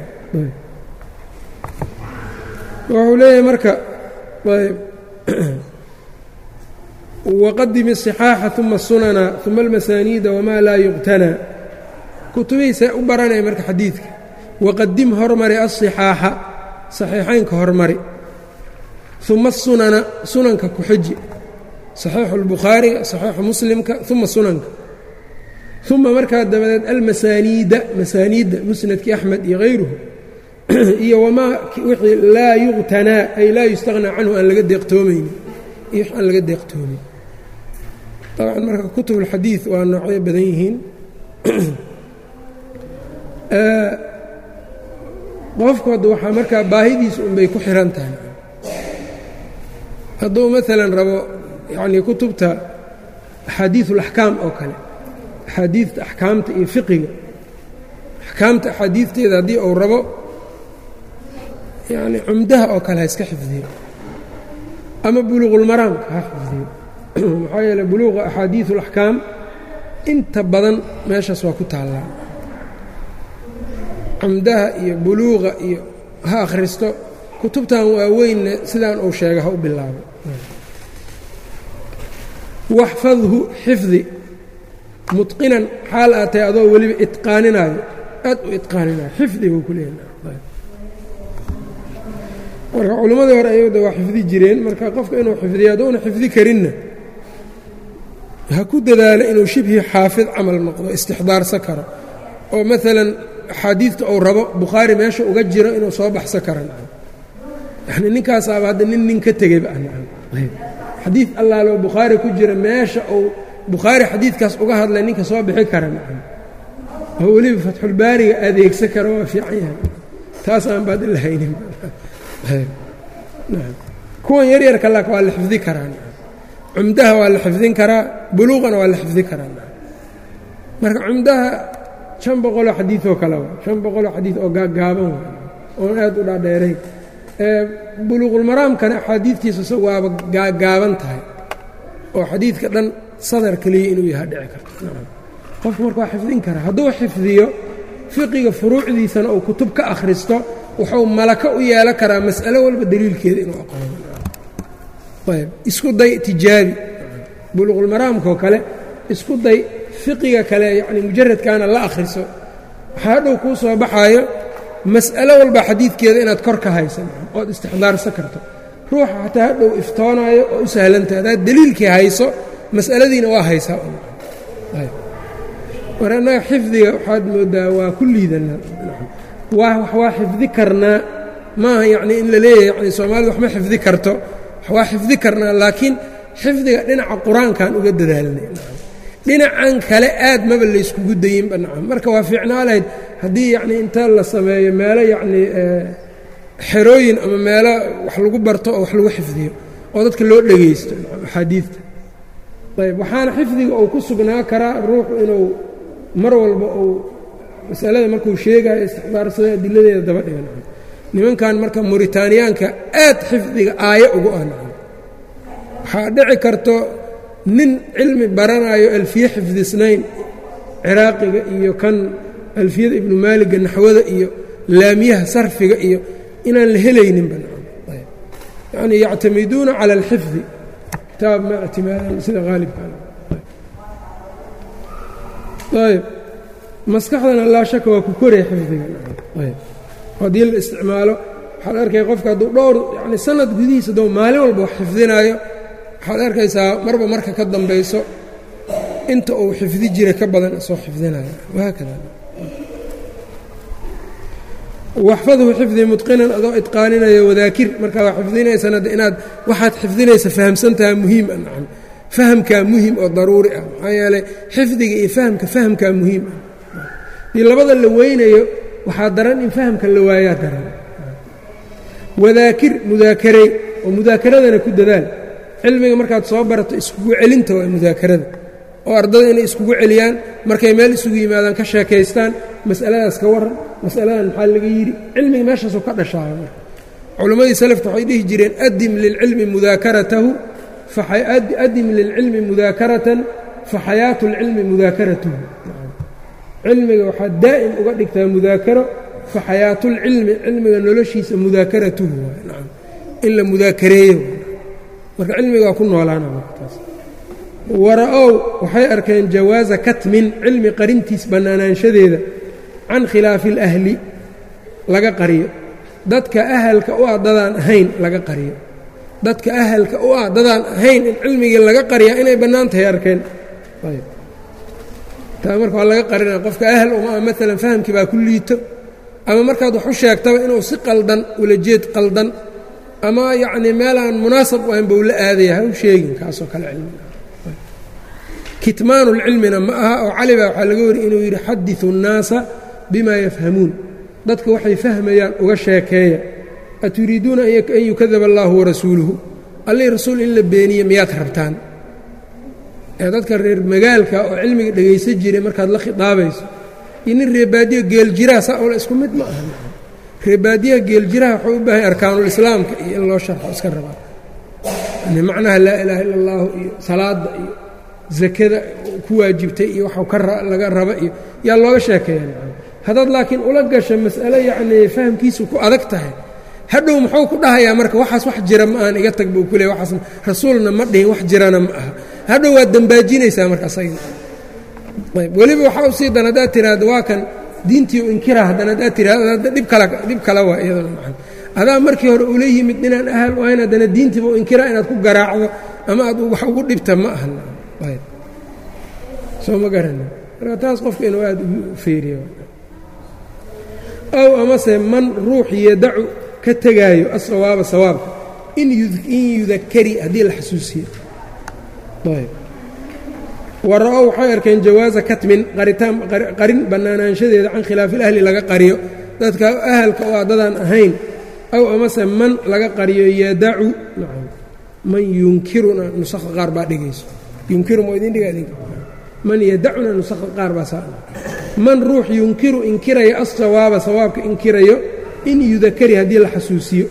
wuxuu leeyahay marka waqadimi الصixaaxa uma الsunana uma almasaaniida wamaa laa yuqtanaa kutubihiisa u baranaya marka xadiidka waqadim hormari aلصixaaxa saxiixaynka hormari uma asunana sunanka ku xiji saxiixu اlbukhaariga saxiixu muslimka uma sunanka uma markaa dabadeed almasaaniida masaaniidda musnadkii axmed iyo hayruhu iyo wamaa wixii laa yuqtanaa ay laa yustaqnaa canhu aan laga deeqtoomaynin iyo wax aan laga deeqtoomin dabcan marka kutub اlxadiid waa noocyo badan yihiin qofkooda waxaa markaa baahidiisa unbay ku xihan tahay hadduu maalan rabo yacnii kutubta axaadiiث اlaxkaam oo kale axaadiidta axkaamta iyo fiqiga axkaamta axaadiidteeda haddii uu rabo yacni cumdaha oo kale ha iska xifdiyo ama buluuqulmaraamka ha xifdiyo maxaa yeeley buluuqa axaadiiث اlaxkaam inta badan meeshaas waa ku taallaa cumdaha iyo buluuqa iyo ha akhristo kutubtan waaweynna sidaan uu sheega ha u bilaabo waxfadhu xifdi mutqinan xaal aad tahay adoo weliba itqaaninaayo aad u itqaaninaayo xifdi buu ku leeyahay marka culimmadii hore ayada waa xifdi jireen marka qofka inuu xifdiyo hadduuna xifdi karinna ha ku dadaalo inuu shibhi xaafid camal noqdo istixdaarsan karo oo maalan axaadiidta uu rabo bukhaari meesha uga jiro inuu soo baxsan kara yani ninkaasaaba hadda nin nin ka tegayba xadiid allaalo bukhaari ku jira meesha uu bukhaari xadiidkaas uga hadlay ninka soo bixi kara oo weliba fatxulbaariga adeegsan kara waa fiican yahay taas aan baad ila haynin kuwan yaryarka lak waa la xifdi karaa cumdaha waa la xifdin karaa buluuqana waa la xifdi karaa marka cumdaha shan boqoloo xadiioo kale wa shan boqoloo xadiid oo gaaggaaban wa oon aad u dhaadheerayn buluuqulmaraamkana axaadiidtiisa isagu waaba gaaggaaban tahay oo xadiidka dhan sadar keliya inuu yaha dhici karto qofku marka waa xifdin karaa hadduu xifdiyo fiqiga furuucdiisana uu kutub ka akhristo wuxuu malako u yeelan karaa mas'alo walba daliilkeeda inuu aqoono ayb isku day tijaabi buluuqulmaraamkaoo kale isku day fiqiga kale yacni mujaradkaana la akhriso waxaa hadhow kuu soo baxaayo mas'alo walba xadiidkeeda inaad kor ka haysan ood istixdaarsan karto ruuxa xataa hadhow iftoonaayo oo u sahlantahay haddaad daliilkii hayso mas'aladiina waa haysaa war annaga xifdiga waxaad moodaa waa ku liidana waa wax waa xifdi karnaa maaha yacnii in la leeyahay yani soomaalida waxma xifdi karto wax waa xifdi karnaa laakiin xifdiga dhinaca qur-aankaan uga dadaalnay dhinacan kale aad maba layskugu dayinba nacam marka waa fiicnaa lahayd haddii yacnii inta la sameeyo meelo yacnii xerooyin ama meelo wax lagu barto oo wax lagu xifdiyo oo dadka loo dhegaysto axaadiidta ayb waxaana xifdiga uu ku sugnaa karaa ruuxu inuu mar walba uu masalada markuu sheegayo istixbaarsada adiladeeda daba dhiga nacam nimankan marka muritaaniyaanka aad xifdiga aayo ugu ah nacam waxaa dhici karto nin cilmi baranayo alfiye xifdisnayn ciraaqiga iyo kan alfiyada ibnu maaliga naxwada iyo laamiyaha sarfiga iyo inaan la helayninba yani yactamiduuna cala alxifdi kitaab ma ictimaadan sida haalibkan ayb maskaxdana laa shaka waa ku koraya xifdiga ayb haddii la isticmaalo waxaad arkay qofka hadduu dhowr yani sanad gudihiisa doo maalin walba wax xifdinaayo waxaad arkaysaa marba marka ka dambayso inta uu xifdi jira ka badan soo xifdinayo wahaakada waxfadhu xifdi mutqinan adoo idqaaninaya wadaakir markaa waa xifdinaysana inaad waxaad xifdinaysa fahamsantaha muhiim a nacam fahamkaa muhim oo daruuri ah maxaa yeeley xifdiga iyo fahamka fahamkaa muhiim ah dii labada la weynayo waxaa daran in fahamka la waayaa daran wadaakir mudaakarey oo mudaakeradana ku dadaal cilmiga markaad soo barato iskugu celinta waa mudaakarada oo ardada inay iskugu celiyaan markay meel isugu yimaadaan ka sheekaystaan mas'aladaas ka waran mas'aladan maxaa laga yidhi cilmiga meeshaasuu ka dhashaaya marka culimmadii salafta waxay dhihi jireen adim lilcilmi mudaakaratahu adim lilcilmi mudaakaratan fa xayaatu اlcilmi mudaakaratuhu cilmiga waxaad daa'im uga dhigtaa mudaakaro fa xayaatulcilmi cilmiga noloshiisa mudaakaratuhu nacam in la mudaakareeyo marka cilmiga waa ku noolaana markataas wara-ow waxay arkeen jawaaza katmin cilmi qarintiis bannaanaanshadeeda can khilaafi اlahli laga qariyo dadka ahalka u ah dadaan ahayn laga qariyo dadka ahalka u ah dadaan ahayn in cilmigii laga qariyaa inay bannaan tahay arkeen taa marka waa laga qarinaya qofka ahal uma ah maalan fahamkii baa ku liito ama markaad wax u sheegtaba inuu si qaldan ula jeed qaldan ama yacnii meel aan munaasab u ahayn bau la aadaya ha u sheegin kaasoo kale cilmiga kitmaanulcilmina ma aha oo cali baa waxaa laga wariy inuu yidhi xadiثu الnaasa bima yafhamuun dadka waxay fahmayaan uga sheekeeya aturiiduuna an yukadaba allahu warasuuluhu allii rasuul in la beeniye miyaad rabtaan ee dadka reer magaalka oo cilmiga dhegaysan jiray markaad la khidaabayso iyo nin reebaadiya geeljiraa saa ola isku mid ma aha reebaadiyaha geeljiraha waxuu u baahay arkaanulislaamka iyo in loo sharxo iska rabaa yani macnaha laa ilaaha illa allahu iyo salaadda iyo zakada ku waajibtay iyo waxau laga raba iyo yaa looga sheekeeya haddaad laakiin ula gasho mas'alo yacnii fahamkiisu ku adag tahay hadhow muxuu ku dhahayaa marka waxaas wax jira ma ahan iga tag buu ku leey waxaas rasuulna ma dhihin wax jirana ma aha hadhow waad dambaajinaysaa marka asaga ayb weliba waxaa u sii dan haddaad tiraahdo waa kan diintii u inkira haddana haddaad tiraahdo dhib kala dhib kale waa iyadana maa adaa markii hore ula yimid inaan ahal u ahayn haddana diintiiba u inkira inaad ku garaacdo ama aad wax ugu dhibta ma ahan ayb soo ma garana marka taas qofka inuu aada ugu feeriyo ow amase man ruux yadacu ka tegaayo asawaaba sawaabka in yudakari haddii la xasuusiyo ayb wara-o waxay arkeen jawaaza katmin qaritaan qarin bannaanaanshadeeda can khilaafi ilahli laga qariyo dadka ahalka oo addadaan ahayn aw amase man laga qariyo yadacu nacam man yunkiruna nusakha qaar baa dhigayso yunkiru ma idin dhiga idinka man yadacuna nusakha qaar baa saa man ruux yunkiru inkirayo asawaaba sawaabka inkirayo in yudakari haddii la xasuusiyo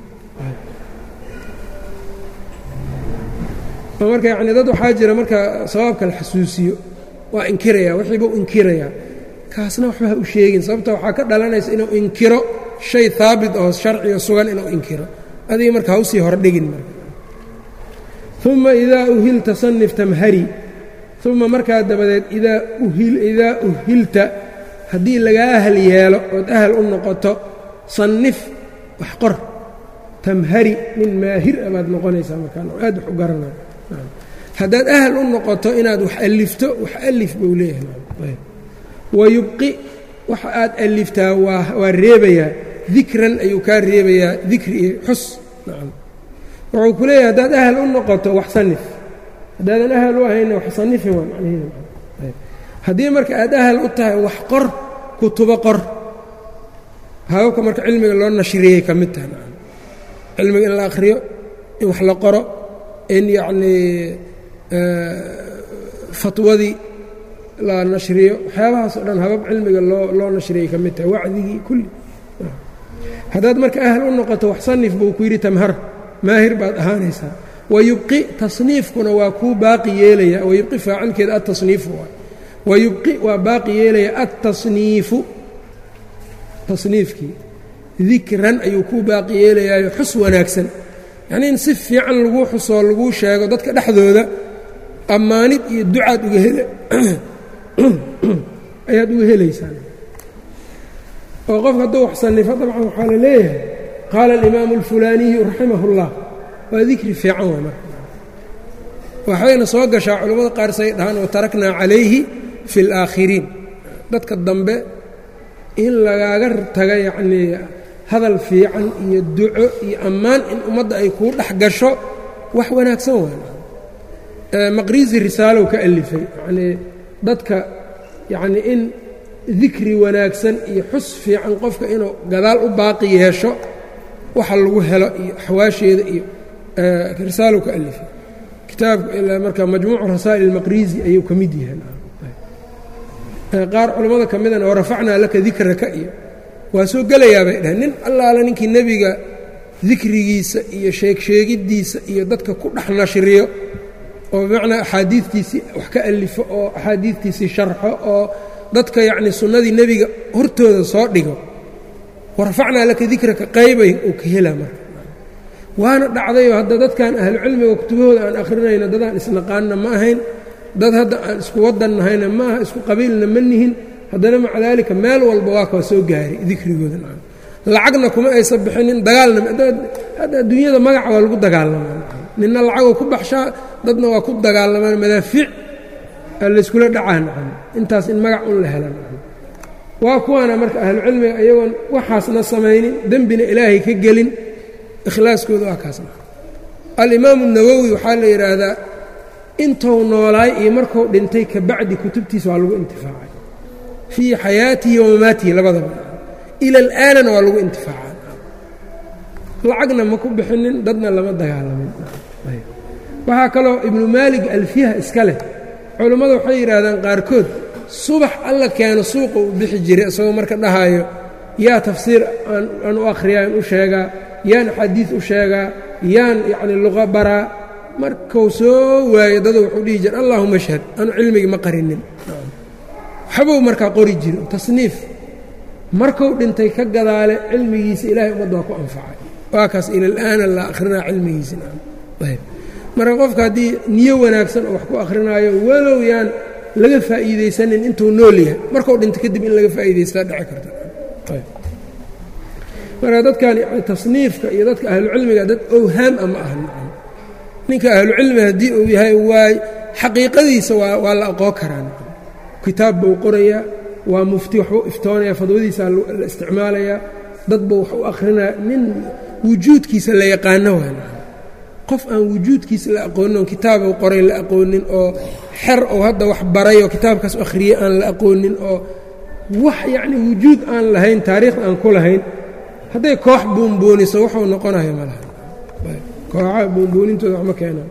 marka yani dad waxaa jira marka sawaabka la xasuusiyo waa inkiraya wixiiba u inkirayaa kaasna waxba ha u sheegin sababta waxaa ka dhalanaysa inuu inkiro shay haabit oo sharciga sugan inuu inkiro adiga marka ha usii hordhigin marka uma idaa uhilta sanif tamhari uma markaa dabadeed idaa uhilta haddii lagaa ahal yeelo ood ahal u noqoto sannif wax qor tamhari nin maahir a baad noqonaysaa markaan aad wax u garanaya haddaad ahal u noqoto inaad wax alifto wax alif buu leeyahay wayubqi waxa aad aliftaa waa reebayaa dikran ayuu kaa reebayaa dikri iyo xus nacam wuxuu ku leeyahay haddaad ahal u noqoto wax sanif haddaadan ahal u ahayna wax sanifin waa macnaheeda haddii marka aad ahal u tahay wax qor kutubo qor hababka marka cilmiga loo nashriyey ka mid tahay nacam cilmiga in la akhriyo in wax la qoro in yacnii fatwadii la nashriyo waxyaabahaas oo dhan habab cilmiga loo loo nashriyey ka mid tahay wacdigii kulli haddaad marka ahal u noqoto wax sanif buu ku yidhi tamhar maahir baad ahaanaysaa wayubqi tasniifkuna waa kuu baaqi yeelaya wayubqi faacilkeeda atasniifu waay wayubqi waa baaqi yeelaya attasniifu tasniifkii dikran ayuu kuu baaqi yeelayaayo xus wanaagsan yacnii in si fiican laguu xusoo laguu sheego dadka dhexdooda ammaanid iyo ducaad uga hel ayaad uga helaysaan oo qofka hadduu wax sanifo dabcan waxaa la leeyahay qaala alimaamu alfulaaniyu raximah اllah waa dikri fiican waa marka waxayna soo gashaa culimmada qaar say dhahaan wataraknaa calayhi fi اlaakhiriin dadka dambe in lagaaga taga yacnii hadal fiican iyo duco iyo ammaan in ummadda ay kuu dhex gasho wax wanaagsan waa maqriisi risaalow ka alifay yacnii dadka yacnii in dikri wanaagsan iyo xus fiican qofka inuu gadaal u baaqi yeesho waxa lagu helo iyo axwaasheeda iyo risaalow ka alifay kitaabka ilaa marka majmuucu rasaa'il almaqriisi ayuu ka mid yahay qaar culammada ka midana oo rafacnaa laka dikraka iyo waa soo gelayaa bay dhaheen nin allaala ninkii nebiga dikrigiisa iyo sheegsheegiddiisa iyo dadka ku dhex nashriyo oo bimacnaa axaadiidtiisii wax ka alifo oo axaadiidtiisii sharxo oo dadka yacni sunnadii nebiga hortooda soo dhigo warafacnaa laka dikraka qaybay uu ka helaa marka waana dhacdayoo hadda dadkan ahlucilmiga kutubahooda aan akhrinayno dadaan isnaqaanna ma ahayn dad hadda aan isku wadan nahayna ma aha isku qabiilna ma nihin haddana maca daalika meel walba waa kaa soo gaaray dikrigooda nacam lacagna kuma aysan bixinin dagaalna hadda adduunyada magaca waa lagu dagaalamaa ninna lacagoo ku baxshaa dadna waa ku dagaalamaan madaafiic layskula dhacaa nacam intaas in magac un la hela nacam waa kuwaana marka ahlucilmiga iyagoon waxaasna samaynin dembina ilaahay ka gelin ikhlaaskooda waa kaasna alimaamu nawowi waxaa la yidhaahdaa intuu noolaay iyo markuu dhintay ka bacdi kutubtiisa waa lagu intifaacay fii xayaatihi wa mamaatihi labadaba ila alaanana waa lagu intifaacaa lacagna ma ku bixinin dadna lama dagaalamin waxaa kaloo ibnu maalig alfiyaha iska leh culammadu waxay yidhaahdaan qaarkood subax alla keeno suuqa uu bixi jiray isagoo marka dhahaayo yaa tafsiir aan u akhriyaa aan u sheegaa yaan xadiid u sheegaa yaan yacni luqa baraa markuu soo waayo dadu wuxuu dhihi jira allaahuma ashhad anu cilmigi ma qarinin waxbuu markaa qori jiro tasniif markuu dhintay ka gadaale cilmigiisa ilaahay ummadda waa ku anfacay waa kaas ila alaana la akhrinaa cilmigiisa ayb marka qofka haddii niyo wanaagsan oo wax ku akrinaayo walow yaan laga faa'iidaysanin intuu nool yahay markuu dhinto kadib in laga faa'iidaystaa dhici karta marka dadkan yani tasniifka iyo dadka ahlucilmiga dad owhaam a ma aha ninka ahlucilmi haddii uu yahay waa xaqiiqadiisa waa waa la aqoon karaa kitaab buu qorayaa waa mufti waxbuu iftoonaya fadwadiisaa la isticmaalayaa dad buu wax u akhrinaya nin wujuudkiisa la yaqaano waa qof aan wujuudkiisa la aqoonin oo kitaabuu qoray la aqoonin oo xer ou hadda wax baray oo kitaabkaas akhriyey aan la aqoonin oo wax yacni wujuud aan lahayn taariikh aan ku lahayn hadday koox buunbuuniso wuxuu noqonayo ma laha kooxaha buunbuunintooda waxma keenaan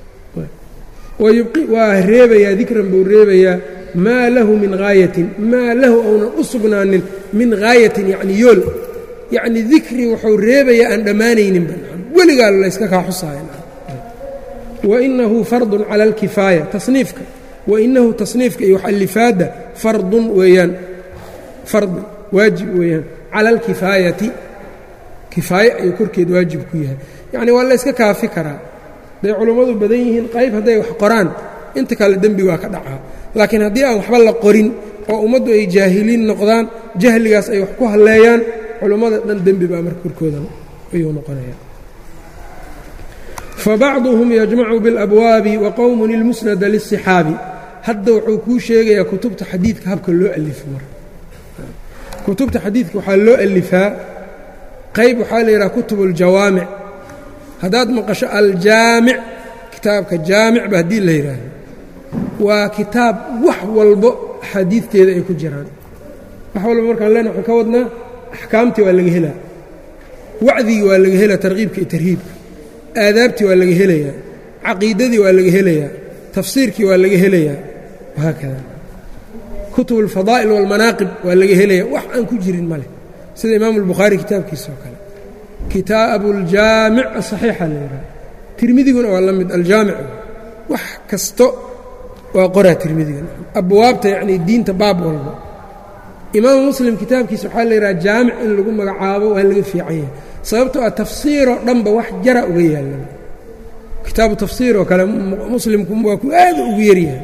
waa reebayaa dikran buu reebayaa maa lahu min haayatin maa lahu ounan u sugnaanin min haayatin yacni yool yacni dikri wuxuu reebayaa aan dhammaanayninba weligaa layska kaa xusaaya wainahu fardun cala alkifaaya tasniifka wainahu tasniifka iyo waxalifaadda fardun weeyaan fardun waajib weeyaan cala alkifaayati kifaaye ayuu korkeed waajib ku yahay yacni waa layska kaafi karaa hadday culummadu badan yihiin qayb hadday wax qoraan inta kale dembi waa ka dhacaa laakiin haddii aan waxba la qorin oo ummaddu ay jaahiliin noqdaan jahligaas ay wax ku halleeyaan culummada dhan dembi baa marka korkooda ayuu noqonaya fabacduhum yajmacu biاlabwaabi wa qowmun ilmusnada liلصixaabi hadda wuxuu kuu sheegayaa kutubta xadiidka habka loo alifo mar kutubta xadiidka waxaa loo alifaa qayb waxaa la yidhaha kutub اljawaamic haddaad maqasho aljaamic kitaabka jaamicba haddii la yidhaahdo waa kitaab wax walbo axaadiidteeda ay ku jiraan wax walba markaan lena waxaan ka wadnaa axkaamtii waa laga helaa wacdigii waa laga helaa tarkiibka iyo tarhiibka aadaabtii waa laga helayaa caqiidadii waa laga helayaa tafsiirkii waa laga helayaa wahaakada kutub alfadaa'il waalmanaaqib waa laga helayaa wax aan ku jirin ma leh sida imaamu albukhaari kitaabkiisa oo kale kitaabu aljaamic asaxiixa la yidhaha tirmidiguna waa la mid aljaamic wax kasto waa qoraa tirmidigan abwaabta yacnii diinta baab walba imaamu muslim kitaabkiisa waxaa la yidhaha jaamic in lagu magacaabo waa laga fiican yahay sababtoo ah tafsiiroo dhanba wax jara uga yaalan kitaabu tafsiir oo kale muslimku waa ku aada ugu yaryahay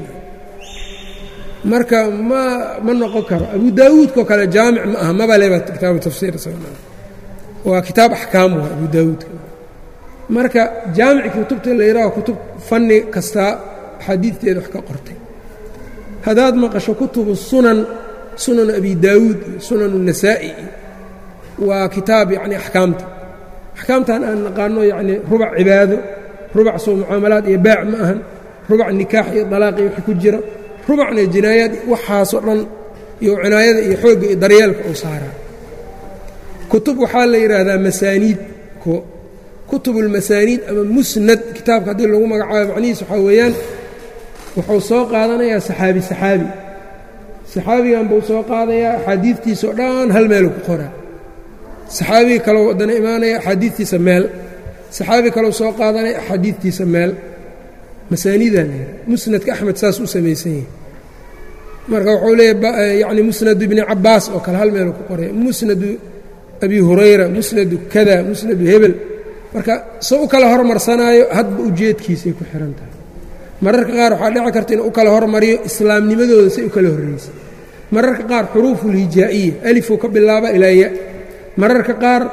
marka ma ma noqon karo abu daawuudkao kale jaamic ma aha maba leba kitaabu tafsiir waa kitaab axkaam waa abu daawuudka marka jaamic kutubta la yidhaho kutub fanni kastaa axaadiidteeda wax ka qortay haddaad maqasho kutubu sunan sunan abi daawuud iyo sunan النasaa'i waa kitaab yacni axkaamta axkaamtan aan naqaano yacni rubac cibaado rubac soo mucaamalaad iyo baac ma ahan rubac nikaax iyo dalaaqi wixii ku jira rubacna jinaayaad waxaasoo dhan iyo cinaayada iyo xoogga iyo daryeelka uu saaraa kutub waxaa la yidhaahdaa masaaniid ko kutubulmasaaniid ama musnad kitaabka haddii lagu magacaabo macnihiis waxaa weeyaan wuxuu soo qaadanayaa saxaabi saxaabi saxaabigan buu soo qaadayaa axaadiidtiisao dhan hal meelu ku qoraa saxaabiga kaleu waddana imaanaya axaadiidtiisa meel saxaabi kaleu soo qaadanaya axaadiidtiisa meel masaaniidaa la yidhaha musnadka axmed saas u samaysan yahay marka wuxuu leeyahy yacni musnadu ibni cabbaas oo kale hal meelu ku qoraya musnadu abi hurayra musnadu kada musnadu hebel marka soo u kala hormarsanaayo hadba ujeedkiisay ku xihan tahay mararka qaar waxaa dhici karta inuu u kala hormariyo islaamnimadooda say u kala horraysay mararka qaar xuruufulhijaa'iya alifuu ka bilaaba ilaa ya mararka qaar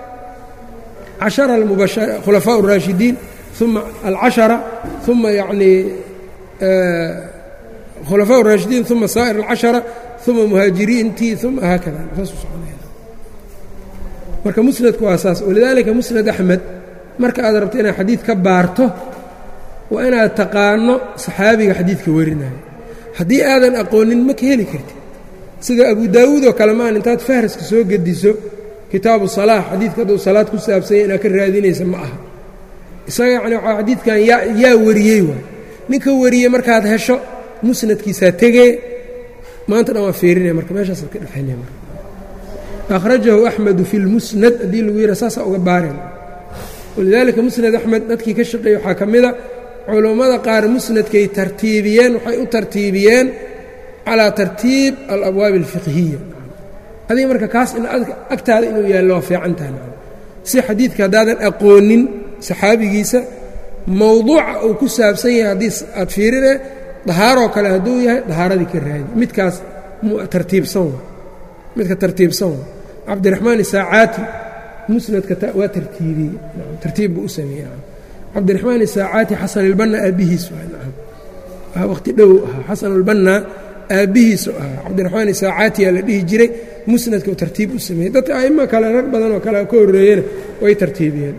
cashara almubashara khulafaa اraashidiin uma alcashara uma yacnii khulafaa اraashidiin uma saa'ir alcashara uma muhaajiriintii uma haakada saasuu soconaya marka musnadku waa saas walidaalika musnad axmed marka aad rabto inaad xadiid ka baarto waa inaad taqaano saxaabiga xadiidka warinayo haddii aadan aqoonin ma ka heli kartid sida abu daawuud oo kale maan intaad fahraska soo gediso kitaabu salaax xadiidka hadduu salaad ku saabsanya inaad ka raadinaysa ma aha isaga yacni waxaa xadiidkan yaa yaa wariyey waay ninka wariyey markaad hesho musnadkiisaa tegee maanta dhan waa fiirinaya marka meeshaasaad ka dhexaynaya marka akhrajahu axmedu fi lmusnad haddii lagu yidha saasaa uga baareen walidaalika musnad axmed dadkii ka shaqeeyey waxaa ka mida culummada qaar musnadkay tartiibiyeen waxay u tartiibiyeen calaa tartiib alabwaabi alfiqhiya adiga marka kaas in agtaada inuu yaallo waa fiican tahay si xadiidka haddaadan aqoonin saxaabigiisa mowduuca uu ku saabsan yahay haddii aad fiirine dahaaroo kale hadduu yahay dahaaradii ka raadi midkaas tartiibsan wa midka tartiibsan wa cabdiraxmaan isaacaati musnadka waa tartiibiyey tartiib buu u sameeyey cabdiraxmaan isaacaati xasanilbanna aabbihiis waa waqti dhow ahaa xasanulbanna aabbihiisu ahaa cabdiraxmaan isaacaatiyaa la dhihi jiray musnadka uu tartiib u sameeyey dadka aimo kale rag badan oo kale ka horreeyena way tartiibiyeen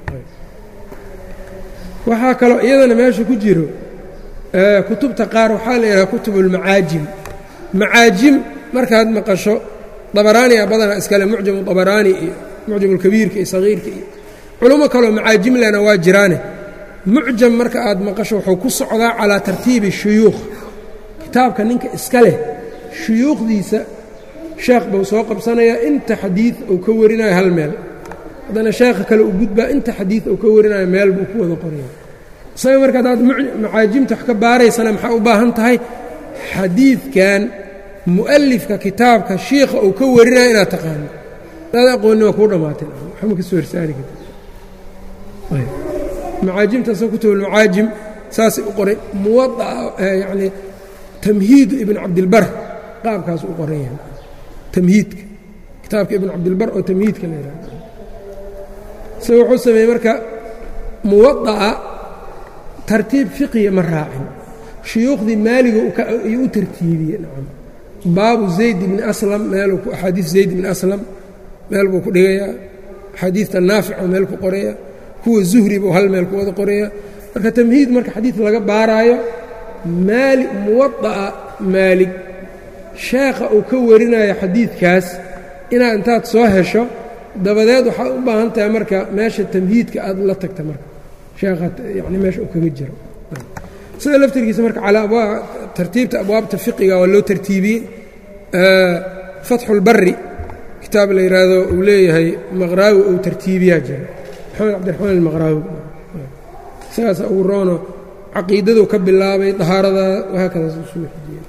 waxaa kaloo iyadana meesha ku jiro kutubta qaar waxaa la yidhaha kutubulmacaajim macaajim markaad maqasho dabaraaniya badanaa iskale mucjamu dabaraani iyo mucjamulkabiirka iyo sagiirka iyo culummo kaloo macaajim lena waa jiraane mucjam marka aad maqasho wuxuu ku socdaa calaa tartiibi shuyuukh kitaabka ninka iska leh shuyuukhdiisa sheekh buu soo qabsanayaa inta xadiid uu ka warinayo hal meel haddana sheekha kale u gudbaa inta xadiid uu ka warinayo meel buu ku wada qoraya isaga marka haddaad macaajimta wax ka baaraysana maxaa u baahan tahay xadiidkan mu'alifka kitaabka shiikha uu ka warinayo inaad taqaano hadaad aqoonni waa kuu dhammaatay waxma ka soo horsaari karta macaajimtaasoo kutubulmacaajim saasay u qoray muwadaa yacni tamhiidu ibn cabdilbar qaabkaas u qoran yahay tamhiidka kitaabka ibn cabdilbar oo tamhiidka la yidhahdo isaga wuxuu sameeyey marka muwada'a tartiib fiqiya ma raacin shuyuukhdii maaliga ayuu u tartiibiyey nacam baabu zayd ibni aslam meeluu axaadiis zayd ibni aslam meel buu ku dhigayaa axaadiidta naafica meel ku qoraya kuwa zuhri buu hal meel ku wada qoraya marka tamhiid marka xadiid laga baaraayo maali muwada'a maalig sheekha uu ka warinayo xadiidkaas inaad intaad soo hesho dabadeed waxaad u baahan tahay marka meesha tamhiidka aad la tagta marka sheekha yani meesha uu kaga jiro sida laftirkiisa marka calaa abwaab tartiibta abwaabta fiqiga waa loo tartiibiyey fatxulbari kitaab la yidhaahdo uu leeyahay maqraawi uu tartiibiyaa jira maxamed cabdiraxmaan almaqraawi isagaasa ugu roono caqiidaduu ka bilaabay dahaarada wahaakadaas usuu xijiyey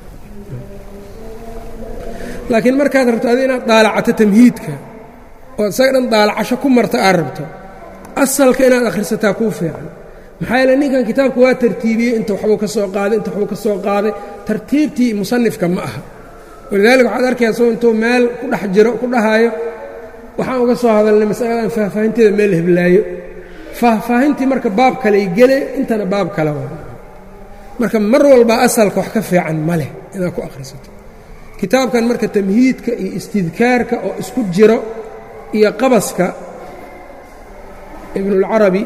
laakiin markaad rabto adi inaad daalacato tamhiidka oo isaga dhan daalacasho ku marta aad rabto asalka inaad akhrisataa kuu fiican maxaa yeele ninkan kitaabka waa tartiibiyey inta waxbuu ka soo qaaday inta waxbuu ka soo qaaday tartiibtii musanifka ma aha walidaalika waxaad arkaysa soo intuu meel ku dhex jiro ku dhahaayo waxaan uga soo hadalnay masaladan faahfaahinteeda meel la heblaayo faahfaahintii marka baab kaley gele intana baab kale waa marka mar walba asalka wax ka fiican ma leh inaad ku akhrisato kitaabkan marka tamhiidka iyo istidkaarka oo isku jiro iyo qabaska ibnulcarabi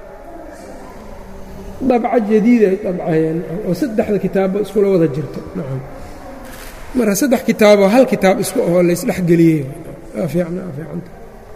dabca jadiiday dabcayeen oo saddexda kitaabba iskula wada jirto nacam marka saddex kitaaboo hal kitaab isku ahoo laysdhex geliyey waa fiicna waa fiicanta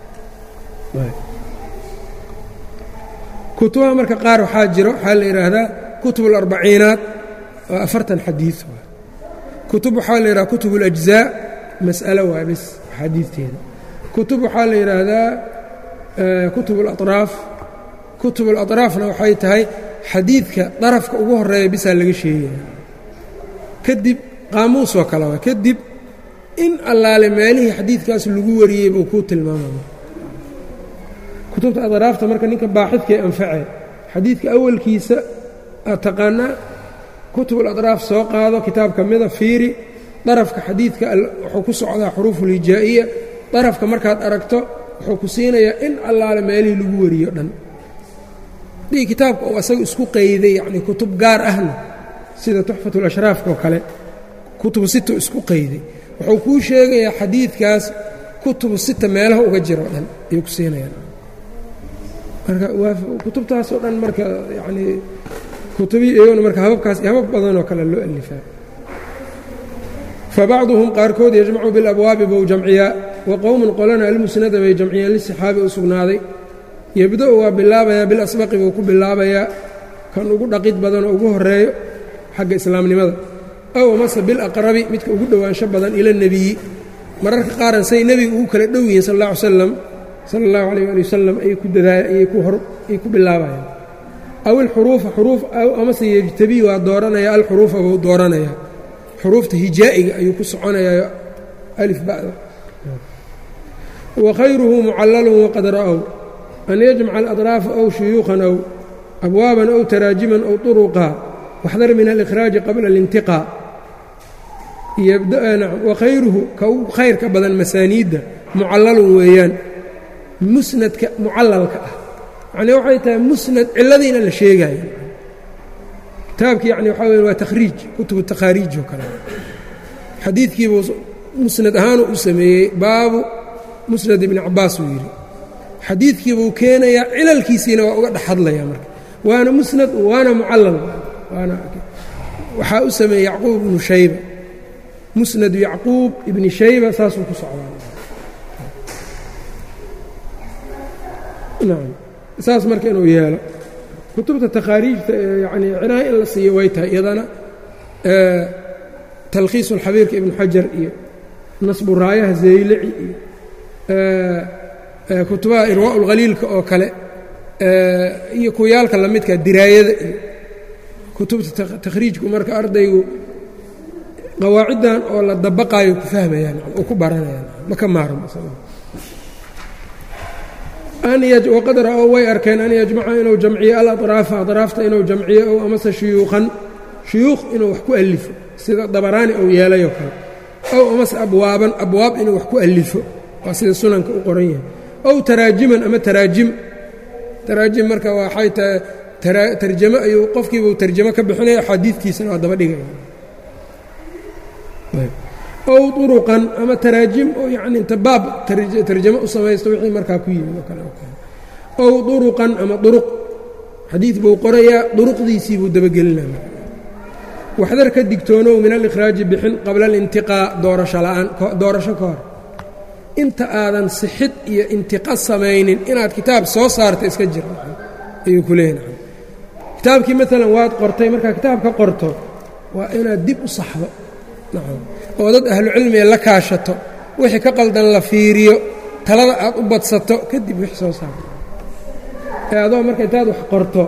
kutubaha marka qaar waxaa jiro waxaa la yidhaahdaa kutub اlarbaciinaat oo afartan xadiid waa kutub waxaa la yidhahda kutub اlajzaa mas'alo waa bis axaadiidteeda kutub waxaa la yidhaahdaa kutub اlaطraaf kutub اlaطraafna waxay tahay xadiidka darafka ugu horeeya bisaa laga sheegaya kadib qaamuus oo kale waa kadib in allaale meelihii xadiidkaas lagu wariyey buu kuu tilmaamaya kutubta adraafta marka ninka baaxidkae anfacee xadiidka awalkiisa aad taqaanaa kutubul adraaf soo qaado kitaab ka mida fiiri darafka xadiidka wuxuu ku socdaa xuruufulhijaa'iya darafka markaad aragto wuxuu ku siinayaa in allaale meelihii lagu wariyo dhan hadii kitaabka uu asaga isku qayday yacnii kutub gaar ahna sida tuxfatulashraafka oo kale kutubu sita isku qayday wuxuu kuu sheegayaa xadiidkaas kutubu sita meelaha uga jiro dhan ayuu ku siinayaan marka kutubtaasoo dhan marka yacnii kutubii iyaguna marka hababkaas iyo habab badanoo kale loo alifaa fabacduhum qaarkood yajmacu bilabwaabi bou jamciyaa wa qowmun qolana almusnada bay jamciyeen lisixaabi u sugnaaday yebda-u waa bilaabayaa bilasbaqi buu ku bilaabayaa kan ugu dhaqid badanoo ugu horeeyo xagga islaamnimada ow amase bilaqrabi midka ugu dhowaansho badan ila nebiyi mararka qaaran say nebiga ugu kala dhow yihiin sal alla ly slam sala allahu alayh ali wasalam ayay ku dadaayay ku bilaabayaan aw ilxuruufa xuruuf aw amase yejtabii waa dooranaya alxuruufa buu dooranayaa xuruufta hijaa'iga ayuu ku soconayaa alif ba'da wa khayruhu mucallalun waqad ra'ow an yajmaca aladraafa ow shuyuukhan ow abwaaban ow taraajiman ow turuqa waxdar min alikraaji qabla alintiqaa wakhayruhu ka u khayrka badan masaaniidda mucallalun weeyaan musnadka mucallalka ah yacnii waxay tahay musnad cilladiina la sheegaya kitaabki yani waxaa weya waa takhriij kutubu takhaariij oo kale xadiidkiibuu musnad ahaanu u sameeyey baabu musnad ibni cabaas uu yidhi xadiidkiibuu keenayaa cilalkiisiina waa uga dhex hadlaya marka waana musnad waana mucallal waana waxaa u sameeyey yacquub ibnu shayba musnadu yacquub ibni shayba saasuu ku socdaa saas marka inuu yeelo kutubta takhaariijta yani cinaayo in la siiyo way tahay iyadana talkhiisu اlxabiirka ibnu xajar iyo nasbu raayaha zaylici iyo kutubaha irwaa اlkhaliilka oo kale iyo kuyaalka lamidka diraayada iyo kutubta takhriijku marka ardaygu qawaaciddan oo la dabaqaayo ku fahmayaan oo ku baranayaan ma ka maarmo waqad ra-ow way arkeen an yajmaca inuu jamciyo alaطraafa aطraafta inuu jamciyo ow amase shuyuuqan shuyuuq inuu wax ku alifo sida dabaraani ou yeelayoo kale ow amase abwaaban abwaab inuu wax ku alifo waa sida sunanka u qoran yahay ow taraajiman ama taraajim taraajim marka waxay tahay tarjamo ayuu qofkiibuu tarjamo ka bixinaya axaadiidtiisana waa daba dhigaya ow uruqan ama taraajim oo yani inta baab tarjamo u samaysto wixii markaa ku yimid oo kale ow uruqan ama uruq xadiid buu qorayaa duruqdiisii buu dabagelinaya waxdar ka digtoonow min alikhraaji bixin qabla alintiqaa doorasho la'aan doorasho ka hor inta aadan sixid iyo intiqa samaynin inaad kitaab soo saarta iska jir ayuu ku leeyahy kitaabkii maalan waad qortay markaa kitaab ka qorto waa inaad dib u saxdo oo dad ahlucilmiga la kaashato wixii ka qaldan la fiiriyo talada aad u badsato kadib wix soo saarto ee adoo marka intaad wax qorto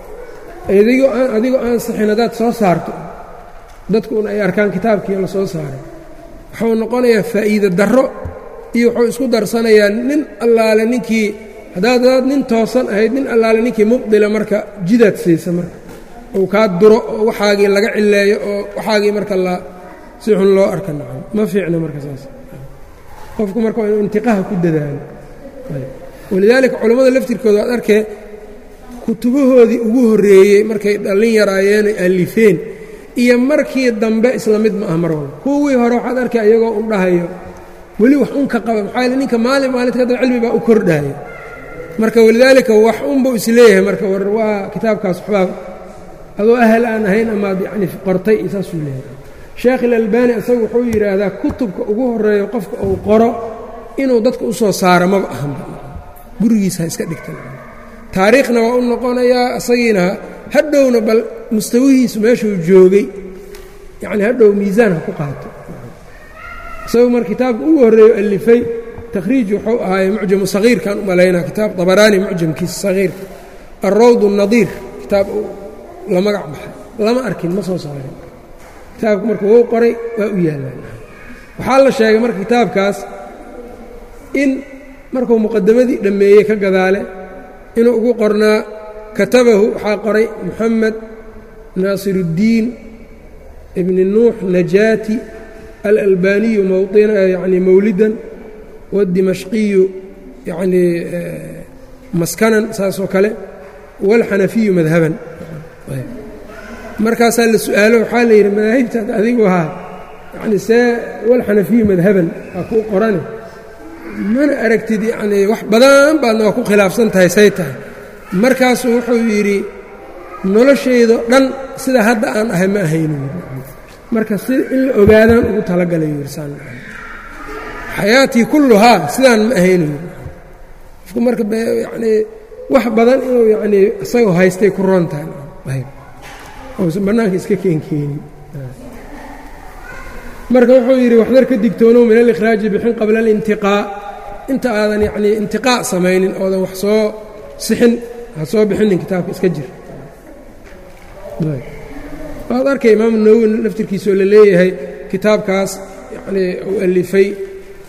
adigoo aan adigoo aan sixin haddaad soo saarto dadkuun ay arkaan kitaabkii la soo saaray wuxuu noqonayaa faa'iide darro iyo wuxuu isku darsanayaa nin allaale ninkii haddaad adaad nin toosan ahayd nin allaale ninkii mubdila marka jidaad siisa marka uu kaa duro oo waxaagii laga cileeyo oo waxaagii marka la si xun loo arka nacam ma fiicna marka saas qofku marka waa inuu intiqaha ku dadaalo walidaalika culammada laftirkooda waad arkee kutubahoodii ugu horreeyey markay dhallin yaraayeenay alifeen iyo markii dambe isla mid ma ah mar walba kuwii hore waxaad arkay iyagoo un dhahayo weli wax un ka qaba maxaa yaele ninka maalin maalinta kadab cilmi baa u kordhaayo marka walidaalika wax unbuu isleeyahay marka war waa kitaabkaas waxbaa adoo ahal aan ahayn amaad yacni qortay iyo saasuu leeyahay sheekh ilalbani isagu wuxuu yidhaahdaa kutubka ugu horeeyo qofka uu qoro inuu dadka u soo saaro maba ahanba gurigiisa ha iska dhigta taariikhna waa u noqonayaa isagiina hadhowna bal mustawihiisu meeshuu joogay yacni hadhow miisaan ha ku qaato isagu mar kitaabka ugu horreeyo alifay takhriij wuxuu ahaaye mucjamu sagiirkan u malaynaa kitaab dabaraani mucjamkiisa sagiirka alrawd الnadiir kitaab la magac baxay lama arkin ma soo saarin kitaabka marka wou qoray waa u yaallaan waxaa la sheegay marka kitaabkaas in markuu muqadamadii dhammeeyey ka gadaale inuu ugu qornaa katabahu waxaa qoray moxamed naasiruddiin ibni nuux najaati alalbaniyu yani mawlidan waاdimashqiyu yani maskanan saasoo kale wاlxanafiyu madhaban markaasaa la su-aalo waxaa la yidhi madaahibtaad adigu ahaa yani see walxanafiyu madhaban waa kuu qorane mana aragtid yacnii wax badan baadna waa ku khilaafsan tahay say tahay markaasuu wuxuu yidhi noloshaydo dhan sida hadda aan ahay ma ahaynu marka si in la ogaadaan ugu talagalay yirsaan xayaatii kulluhaa sidaan ma ahaynu qofku marka yacnii wax badan inuu yacnii isagoo haystay ku roon tahay ousan bannaanka iska keenkeenin marka wuxuu yidhi waxdar ka digtoonow min alikhraaji bixin qabla alintiqaa inta aadan yacnii intiqaa samaynin oodan wax soo sixin ha soo bixinin kitaabka iska jir waad arkay imaamu nawowi laftirkiisoo la leeyahay kitaabkaas yacnii uu alifay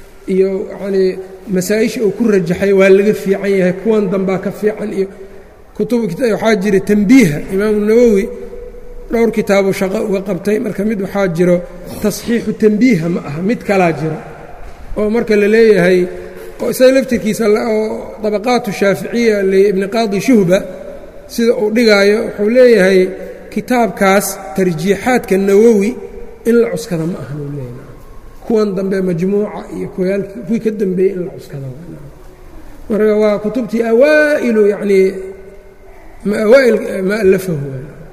iyo yacnii masaa-isha uu ku rajaxay waa laga fiican yahay kuwan dambaa ka fiican iyo waxaa jira tanbiiha imaamu nawowi dhowr kitaabu shaqo uga qabtay marka mid waxaa jiro tasxiixu tanbiiha ma aha mid kalaa jiro oo marka la leeyahay oo isaga laftirkiisa oo dabaqaatu shaaficiya liibni qaadi shuhba sida uu dhigaayo wuxuu leeyahay kitaabkaas tarjiixaadka nawowi in la cuskada ma ahan uu leeyahay kuwan dambe majmuuca iyo kuwii ka dambeeyey in la cuskada marka waa kutubtii awaa'ilu yacnii awaail ma alafahu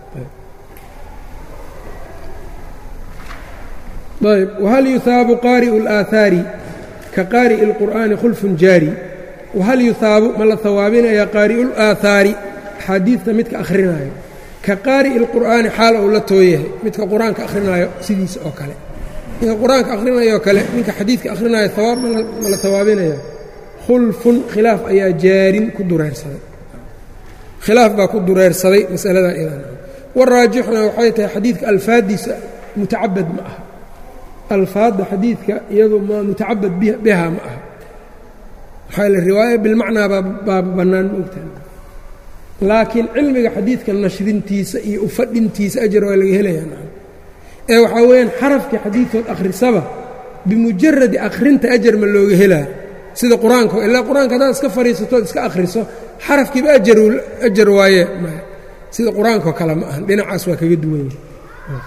ayb whal yuhaabu qaari'u اlaahaari ka qaari'i اlqur'aani khulfun jaari wahal yuhaabu ma la hawaabinaya qaari'u اlaahaari axaadiidta midka akhrinaayo ka qaari'i اlqur'aani xaal ou la tooyahay midka qur-aanka akhrinaayo sidiisa oo kale ninka qur-aanka akhrinayoo kale ninka xadiidka akhrinayo hawaab ma la hawaabinaya khulfun khilaaf ayaa jaarin ku dureersaday khilaaf baa ku dureersaday masaladaa idan waraajixuna waxay tahay xadiidka alfaadiisa mutacabad ma aha alfaadda xadiidka iyadu ma mutacabad biha ma aha maxaa le riwaaya bilmacnaa baa bannaan ma ogtahay laakiin cilmiga xadiidka nashrintiisa iyo ufadhintiisa ajar waa laga helayaa ee waxaa weeyaan xarafkii xadiidkood akhrisaba bimujaradi akhrinta ajar ma looga helaa sida qur-aanka ilaa qur-aanka haddaad iska fadhiisatood iska akhriso xarafkiiba ajar waaye sida qur-aankao kale ma ahan dhinacaas waa kaga duwan yahay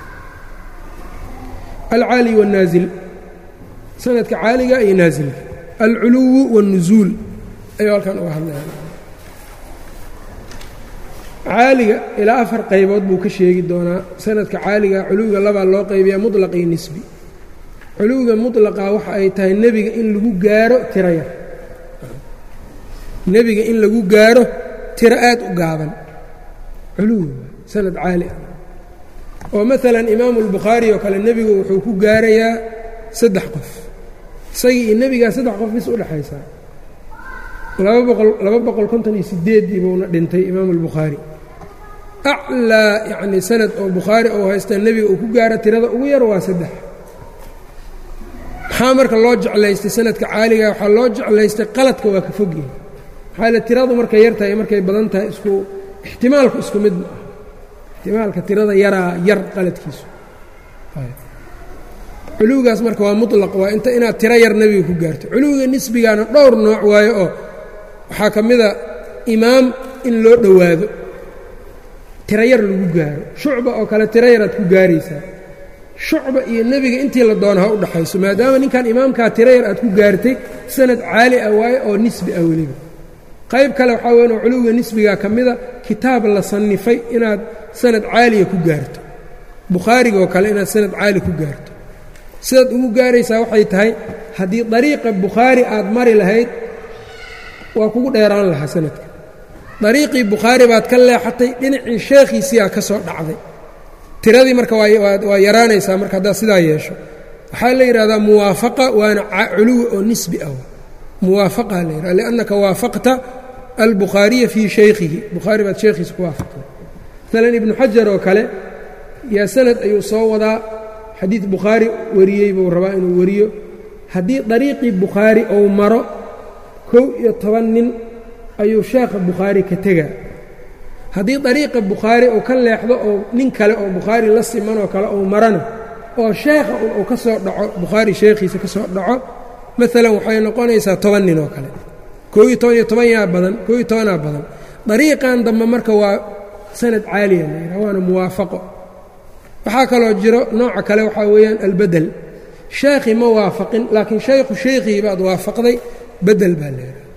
alcaali wاnaasil sanadka caaliga iyo naasilka alculuwu wاlnusuul ayuu halkan uga hadlaya caaliga ilaa afar qaybood buu ka sheegi doonaa sanadka caaliga culuwiga labaa loo qaybiya muطlaq iyo nisbi culuwiga muطlaqa waxa ay tahay nebiga in lagu gaaro tiro yar nebiga in lagu gaaro tiro aad u gaaban culuwi sanad caali ah oo maalan imaamu اlbukhaari oo kale nebigu wuxuu ku gaarayaa saddex qof isagii iyo nebigaa saddex qof bis udhexaysaa laba boqol laba boqol konton iyo sideeddii buuna dhintay imaamu اlbukhaari aclaa yacnii sanad oo bukhaari ou haysta nebiga uu ku gaaro tirada ugu yar waa saddex maxaa marka loo jeclaystay sanadka caaliga waxaa loo jeclaystay qaladka waa ka fogyahay maxaa le tiradu markay yar tahay markay badan tahay isku ixtimaalku isku mid ma ah ixtimaalka tirada yaraa yar qaladkiisu culuwigaas marka waa muطlaq waa inta inaad tiro yar nebiga ku gaarto culuwiga nisbigaana dhowr nooc waayo oo waxaa ka mida imaam in loo dhowaado tiro yar lagu gaaro shucba oo kale tiro yaraad ku gaaraysaa shucba iyo nebiga intii la doona ha u dhaxayso maadaama ninkan imaamkaa tiro yar aad ku gaartay sanad caali ah waayo oo nisbi ah weliba qayb kale waxaa weyan oo culuwiga nisbigaa ka mida kitaab la sannifay inaad sanad caaliya ku gaarto bukhaarigaoo kale inaad sanad caali ku gaarto sidaad ugu gaaraysaa waxay tahay haddii dariiqa bukhaari aad mari lahayd waa kugu dheeraan lahaa sanadka dariiqii bukhaari baad ka leexatay dhinacii sheekhiisiyaa ka soo dhacday tiradii marka waa yaraanaysaa marka haddaad sidaa yeesho waxaa la yidhahdaa muwaafaqa waana culuwi oo nisbi ah muwaafaqa la yidhahda liannaka waafaqta albukhaariya fii shaykhihi bukhaari baad sheekhiisa ku waafaqtay maalan ibnu xajar oo kale yaa sanad ayuu soo wadaa xadiid bukhaari wariyey buu rabaa inuu wariyo haddii dariiqii bukhaari ou maro kow iyo toban nin ayuu sheekha bukhaari ka tegaa haddii dariiqa bukhaari uu ka leexdo oo nin kale oo bukhaari la simanoo kale ou marana oo sheekha uu ka soo dhaco bukhaari sheekhiisa ka soo dhaco maalan waxay noqonaysaa toban nin oo kale koo iyo toban iyo toban yaa badan koo iyo tobanaa badan dariiqan dambe marka waa sanad caaliya la yidhaha waana muwaafaqo waxaa kaloo jiro nooca kale waxaa weeyaan albedel sheekhi ma waafaqin laakiin shaykhu shaykhii baad waafaqday bedel baa la yidhaha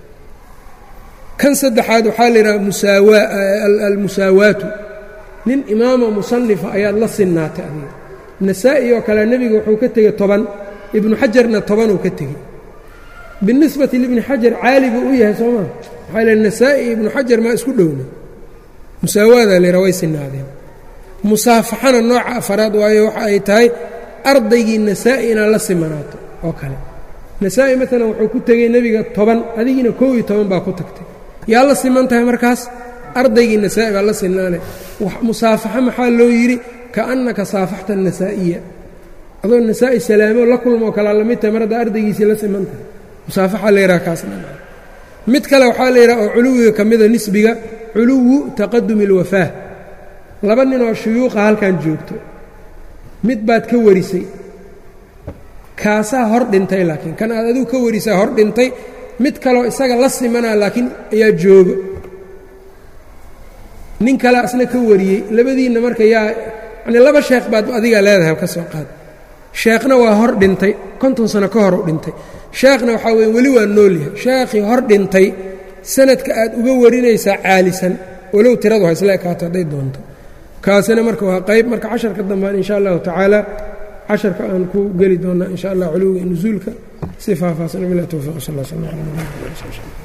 kan saddexaad waxaa la yidhaha musaawa almusaawaatu nin imaamo musanifa ayaad la sinnaatay adiga nasaa-i oo kale nebiga wuxuu ka tegey toban ibnu xajarna tobanuu ka tegey binisbati libni xajar caali buu u yahay soo maa maxaa l nasaa-i ibnu xajar maa isku dhowna musaawaadaa la yidhaha way sinnaadeen musaafaxana nooca afaraad waayo waxa ay tahay ardaygii nasaa-i inaad la simanaato oo kale nasaa-i maalan wuxuu ku tegey nebiga toban adigiina kow iyo toban baa ku tagtay yaa la siman tahay markaas ardaygii nasaa-i baa la sinaanay musaafaxo maxaa loo yidhi kaannaka saafaxta anasaa'iya adoo nasaa-i salaamo la kulmoo kalaa lamid tahay mar haddaa ardaygiisii la siman tahay musaafaxa la yidhaha kaasna mid kale waxaa la yidhaha oo culuwiga ka mida nisbiga culuwu taqadumi اlwafaah laba nin oo shuyuuqa halkan joogto mid baad ka warisay kaasaa hor dhintay laakiin kan aad adigu ka warisaa hor dhintay mid kaloo isaga la simanaa laakiin ayaa joogo nin kale asna ka wariyey labadiinna marka yaa yanii laba sheekh baad adigaa leedahay ka soo qaad sheekhna waa hor dhintay konton sano ka hor u dhintay sheekhna waxaa weye weli waa noolyahay sheekhii hor dhintay sanadka aad uga warinaysaa caalisan walow tiradu ha isla ekaato hadday doonto kaasina marka waa qayb marka casharka dambaan insha allahu tacaala casharka aan ku geli doonnaa insha allah culuwiga nusuulka si faahfaahsan bilah towfiq sal sl